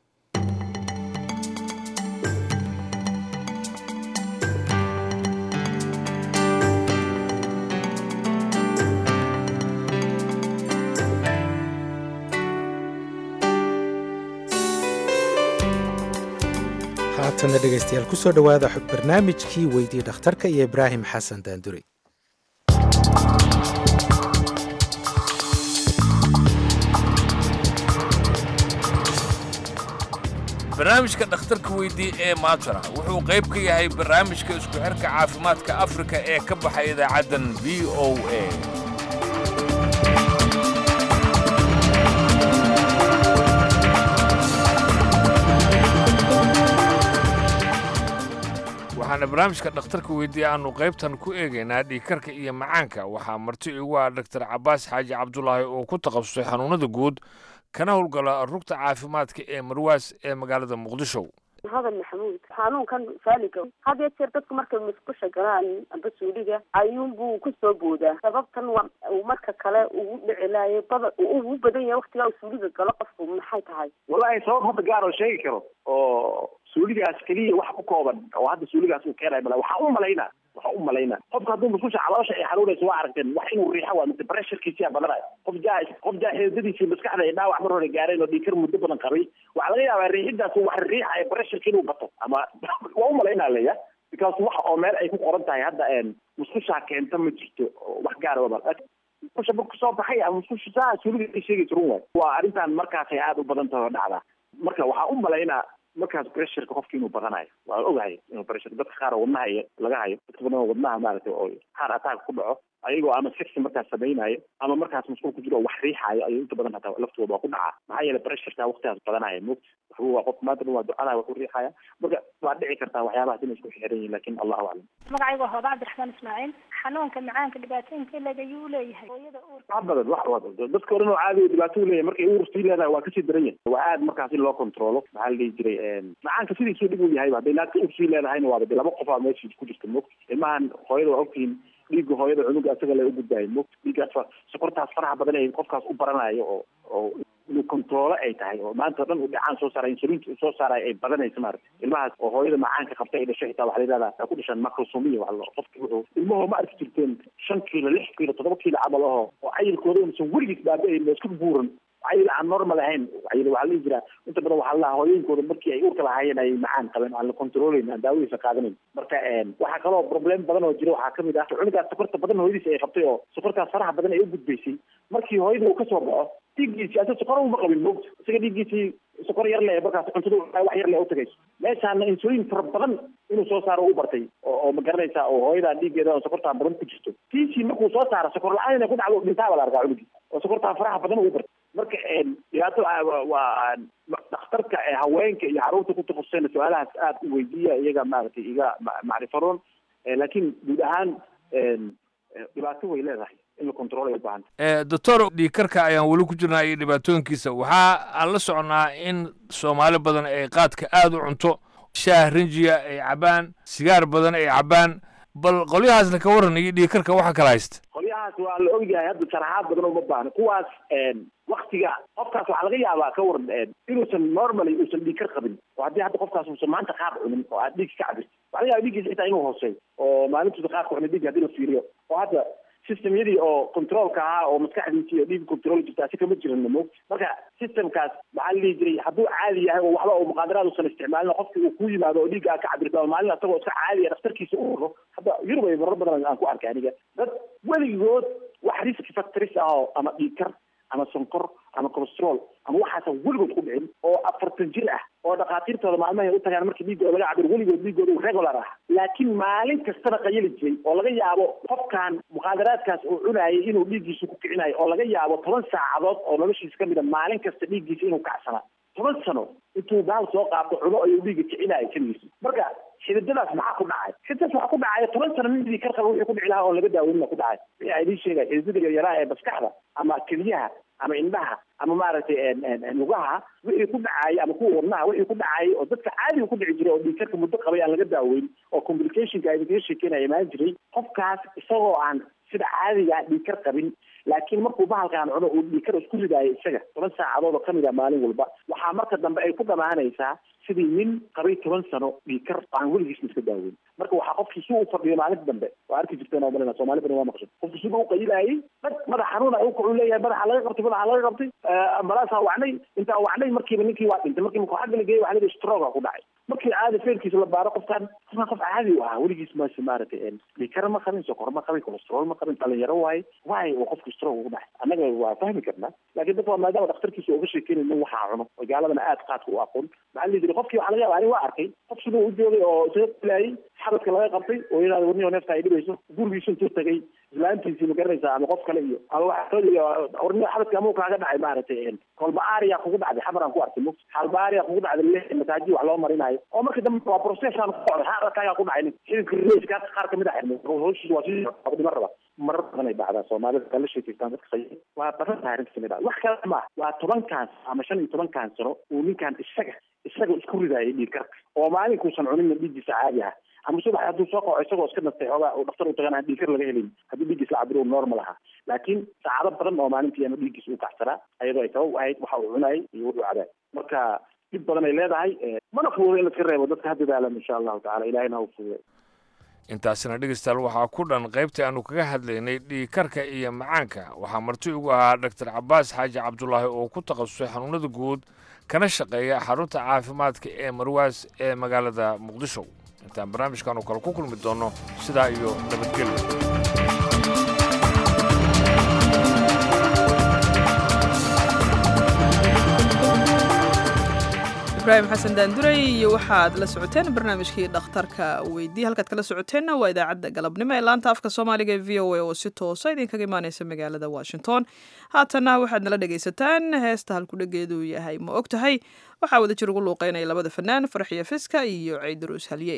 haatana dhegaystayaal kusoo dhowaada barnaamijkii weydii dhakhtarka iyo ibraahim xasan daanduri barnaamijka dhakhtarka weydii ee maatara wuxuu qayb ka yahay barnaamijka isku xirka caafimaadka afrika ee ka baxay idaacaddan v o a waxaana barnaamijka dhakhtarka weydii aanu qaybtan ku eegaynaa dhiigkarka iyo macaanka waxaa marti igu ah dhaktar cabaas xaaji cabdulaahi oo ku takhasusay xanuunada guud kana howlgala rugta caafimaadka ee marwaas ee magaalada muqdisho hadan maxamuud xanuunkan faaliga had iyo jeer dadku markay musqusha galaan amba suuliga ayuunbuu kusoo boodaa sababtan waa uu marka kale ugu dhici laayo bada ugu badan yahay waktigaa uu suuliga galo qofku maxay tahay wallahi sabab hadda gaar oo sheegi karo oo suuligaas keliya wax ku kooban oo hadda suuligaas uu keenayo male waxaan u malaynaa waxaa u malaynaa qofka hadduu musqusha caloosha ay xanuunayso waa aragteen wax inuu riixo waa mase pressurekiisiyaa badanaya qof jaa qof jaa xeedadiisii maskaxda ay dhaawac mar hore gaareen oo dhiikar muddo badan qabay waxaa laga yaabaa riixidaas wax riixaya pressureka inuu bato ama waa u malaynaa leya because wax oo meel ay ku qoran tahay hadda musqushaa keenta ma jirto wax gaara waba musqusha marku soo baxay ama musqusha saa suuliga sheegaysa run waay waa arrintan markaasay aada u badan tahay oo dhacdaa marka waxaa u malaynaa markaas pressureka qofki inuu badanayo waa ogahay inuu pressure dadka qaar oo wadnaha iyo laga hayo dadka badan oo wadnaha maaragtay oo heart attack ku dhaco ayagoo ama sexy markaas samaynayo ama markaas masquul ku jiro oo wax riixaayo ayuu inta badan hataa laftooda waa ku dhacaa maxaa yeelay pressureka waqtigaas badanaya moogta waxba waa qof maanta dhan waa ducada wax ku riixaya marka waa dhici kartaa waxyaabahaas inay isku xiran yihin lakin allahu aclam magacayga waa hooda cabdiraxmaan ismaaciil xanuunka macaanka dhibaatooyinka leg ayuu leeyahay hooyada uurka wax badan wax badan dadka odhan oo caadi dhibaato u leeyahay markay uur sii leedahay waa kasii daran yahay waa aad markaas in loo controlo maxaa la dhihi jiray macaanka sidiisuu dhib u yahay hadday naagta uur sii leedahayna waaba de laba qof aa meesha ku jirta moogta ilmahan hooyada waa ogtihiin dhiigga hooyada cunuga asaga la ugudbaayo moogta dhiiggaas sokortaas faraha badan ay qofkaas u baranayo oo oo inuu controolo ay tahay oo maanta o dhan uu dhacaan soo saara insulinta uu soo saarayo ay badanayso maarata ilmahaas oo hooyada macaanka qabta ay dhasho xitaa waxa la yidhahdaa ay ku dhashaan macrosomiya waxa la qofki wuxuu ilmahoo ma arki jirteen shan kiilo lix kiilo toddoba kiilo camal aho oo cayilkooda unasan weligiis baaba-ayn oo iska buuran cayil aan normal ahayn cayil waxaa la dhihi jiraa inta badan waxaa la hooyooyinkooda markii ay uurka lahaayeen ay macaan qabeen aan la controlayn aan daawadiisa qaadanayn marka waxaa kaloo problem badan oo jira waxaa kamid ah cunugaas sokorta badan hooyadiisa ay qabtay oo sokortaas faraha badan ay u gudbaysay markii hooyada uu kasoo baxo dhiiggiisii asa sokor uma qabin moogta isaga dhiiggiisii sokor yar le markaas cuntada wax yar le utagayso meeshaana insulin fara badan inuu soo saaro u bartay oo oo ma garanaysaa oo hooyadaa dhiiggeeda oo sokortaa badan ku jirto tiisii markuu soo saaro sokor la-aan inay ku dhacdo dhintaaba la arkaa cunugii oo sokortaa faraha badan ugu bartay marka dhibaato waa dhakhtarka haweenka iyo caruurta ku takhasusayna su-aalahaas aada u weydiiya iyaga maaragtay iga macrifaroon laakiin guud ahaan dhibaato way leedahay in la controlay ubaahan doctor dhiikarka ayaan weli ku jirnaa iyo dhibaatooyinkiisa waxaa aan la soconaa in soomaali badan ay qaadka aada u cunto shaah rinjiya ay cabaan sigaar badan ay cabaan bal qolyahaasna ka waran iyo dhiikarka waxa kala haysta qolyahaas waa la ogyahay hadda sharaxaad badan uma baahno kuwaas waktiga qofkaas waxaa laga yaabaa ka waran inuusan normally uusan dhiig kar qabin oo haddii hadda qofkaas uusan maanta qaad cunin oo aad dhiig ka cabirti waxaa laga yaaba dhiiggiisa xitaa inuu hooseeyo oo maalintuusa qaadka cunin dhiig haddii la fiiriyo oo hadda systemyadii oo controlka ahaa oo maskaxdiisii oo dhiig control jirta asi kama jiran mo marka systemkaas maxaa la dhihi jiray hadduu caadi yahay oo waxba oo muqaadaraad uusan isticmaalin qofki uu ku yimaado oo dhiigga ka cabirta oo maalin asagoo iska caadiya dhakhtarkiisa u raro hadda yurub ay marar badan aan ku arkay aniga dad weligood wax risk factories ah oo ama dhiig kar ama sonkor ama colestrol ama waxaasa weligood ku dhicin oo afartan jir ah oo dhakhaatiirtooda maalmahay u tagaan markii dhiiggooda laga cabir weligood dhiiggooda uu regular ah laakiin maalin kastana qayali jiray oo laga yaabo qofkan muqaadaraadkaas uu cunaayay inuu dhiiggiisa ku kicinayo oo laga yaabo toban saacadood oo noloshiisa kamid a maalin kasta dhiiggiisa inuu kacsanaa toban sano intuu baal soo qaato cuno ayuu dhiigga kicinayo keligiisa marka xididadaas maxaa ku dhacay xididadaas waxaa ku dhacaya toban sano nin dhiig kar qaba wixii ku dhici lahaa oon laga daaweynina ku dhacay wixii ay idiin sheegaya xididada yaryaraha ee maskaxda ama keliyaha ama indhaha ama maaragtay lugaha wixii ku dhacayay ama kuwa wadnaha wixii ku dhacayay oo dadka caadiga ku dhici jiray oo dhiigkarka muddo qabay aan laga daaweyn oo complicationka ay idinkaga sheekeynaya imaan jiray qofkaas isagoo aan sida caadiga ah dhiigkar qabin laakiin markuu bahalkaan cuno uu dhiigkar isku ridaayo isaga toban saacadood oo kamid a maalin walba waxaa marka dambe ay ku dhamaanaysaa sidii nin qabay toban sano dhiigkar aan weligiisna iska daaweyn marka waxaa qofkii si u fadhiyo maalinta dambe waa arki jirteen oo malina soomaali badan waa maqshan qofkii sida u qayilaayay dhag madax xanuun ay u leeyahay madaxa laga qabtay madaxa laga qabtay ambalaasaa wacnay intaa wacnay markiiba ninkii waa dhintay markii markuu xagga la geeyey waxa la yidhi stroga ku dhacay markii caadi feerkiisa la baaro qofkan qofkan qof caadi u ahaa weligiis mas maaragtay dhiikara ma qabin sokor ma qabin colestrol ma qabin dhalinyaro waaye waaye oo qofki stroke ugu dhacay annaga waa fahmi karnaa laakiin dadka waa maadaama dhakhtarkiisa uga sheekeynay nin waxaa cuno oo gaaladana aad qaadka u aqoon maxaa la yidhi qofkii waxaa laga yaaba ani waa arkay qof siduu u joogay oo isaga filaayay xabadka laga qabtay oo yadaada warniyo neefta ay dhibayso gurigiisu intuu tagay islaantiisii ma garanaysaa ama qof kale iyo ama waa warniyo xabadka amuu kaaga dhacay maaragtay kolba aria kugu dhacday xamaraan ku arkay mug halba aria kugu dhacday le masaaji wax loo marinayo oo marka dambe waa processan ku socday xaarkaagaa ku dhacay xididka reeska qaar kamid a xirmay howshiisa waa si dhima raba marar badan ay dhacdaa soomaalida kala sheekeystaan dadka qayb waa badan tahay arrinta kamid ah wax kale ma waa tobankaan ama shan iyo tobankaan sano uu ninkan isaga isaga isku ridaayay dhiig karka oo maalinkuusan cuninna dhiiggiisa caadi ah ama subax hadduu soo qaco isagoo iska nastay xoogaa uu dhaktar u tagan aan dhiigkar laga helin haddii dhiiggiis la cabiro normal ahaa laakiin saacado badan oo maalintii ama dhiiggiis uu kacsanaa ayadoo ay sabab u ahayd waxa uu cunayay iyo wuxuu cabaay marka dhib badan ay leedahay mana fuudo in laska reebo dadka ha dadaalan insha allahu tacala ilahina ha u fuuday intaasina dhegeystayaal waxaa ku dhan qaybtii aanu kaga hadlaynay dhiigkarka iyo macaanka waxaa marti ugu ahaa dhaktar cabaas xaaji cabdulaahi oo ku takhasusay xanuunada guud kana shaqeeya xarunta caafimaadka ee marwaas ee magaalada muqdisho intaan barnaamijkan oo kale ku kulmi doonno sidaa iyo nabadgelyo ibraahim xasan daanduray iyo waxaad la socoteen barnaamijkii dhakhtarka weydii halkaad kala socoteenna waa idaacadda galabnimo ee laanta afka soomaaliga ee v o a oo si toosa idinkaga imaaneysa magaalada washington haatanna waxaad nala dhegaysataan heesta halkudhegeedu yahay ma og tahay waxaa wada jir ugu luuqeynaya labada fanaan farxiyo fiska iyo ciidaruus halyey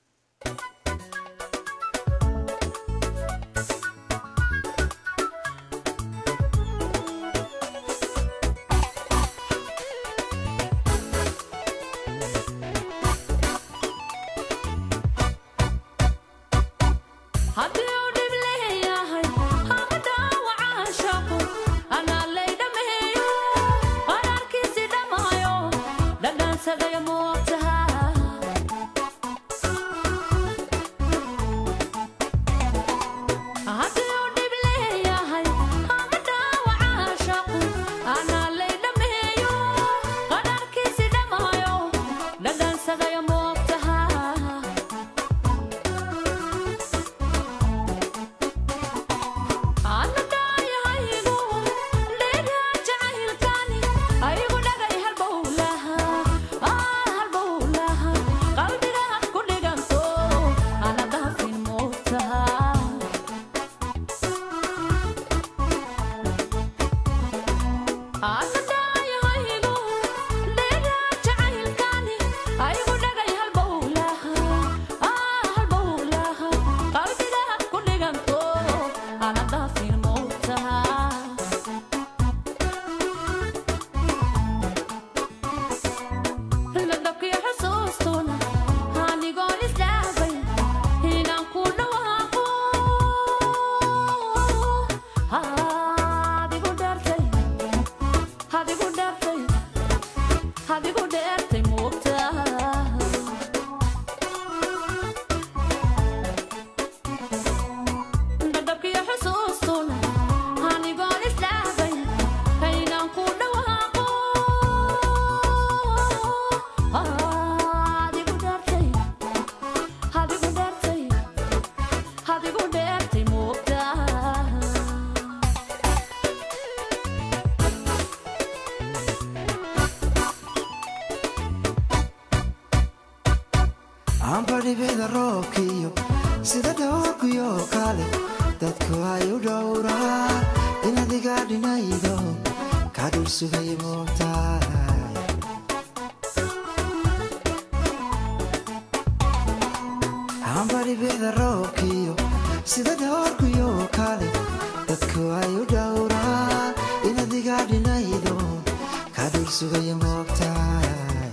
ambadhibida roobkiyo sida dhowrkuyo kale dadku ay u dhowraa in adiga dhinaydo ka dhul sugay moogtahay ambadhibida roobkiyo sida dhowrkuyo kale dadku ay u dhowraa in adiga dhinaydo ka dhul sugay moogtahay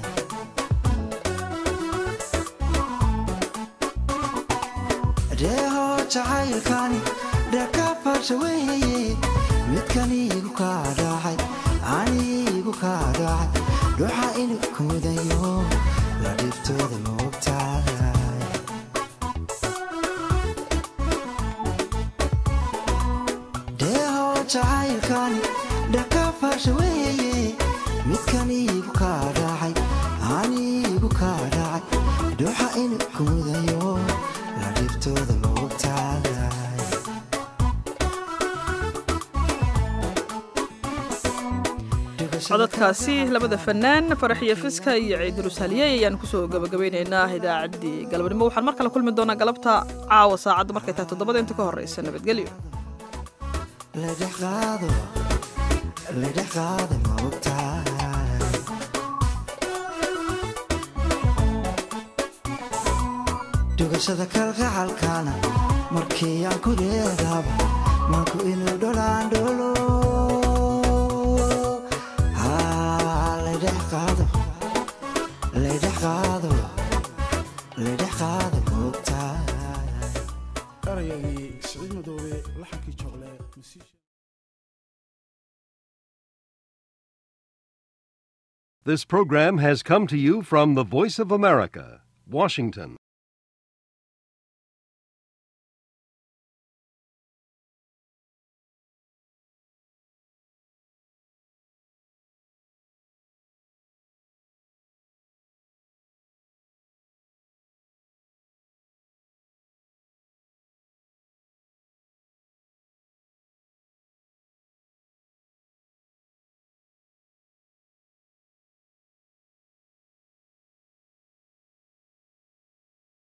dheeho jacaylkani dhakafasha weeye midkan iigu kaa dhacay aniigu kaa dhacay dhuxa inu kudayo la dhibtooda moogtahay dheeho jacaylkani dhakafasha weeye midkan iigu kaa dhacay aniigu kaa dhacay dhuxa inu kudayo la dhibtooda moogtahay codadkaasi labada fanaan faraxiyo fiska iyo ciidulus haliyey ayaan kusoo gabagabeynaynaa idaacaddii galabnimo waxaan mar kale kulmi doonaa galabta caawa saacadda markay tahay toddobada inta ka horeysa nabadgelyo ledhex qaado ledhex qaada moogtahay dhugashada kalgacalkana markii aan ku dheedaaba manku inuu dholaan dholo ledhex qaado ledhex qaado ledhex qaada moogtahay erayagii siciid madoobe laxankii joogle This program has come to you from the Voice of America, Washington.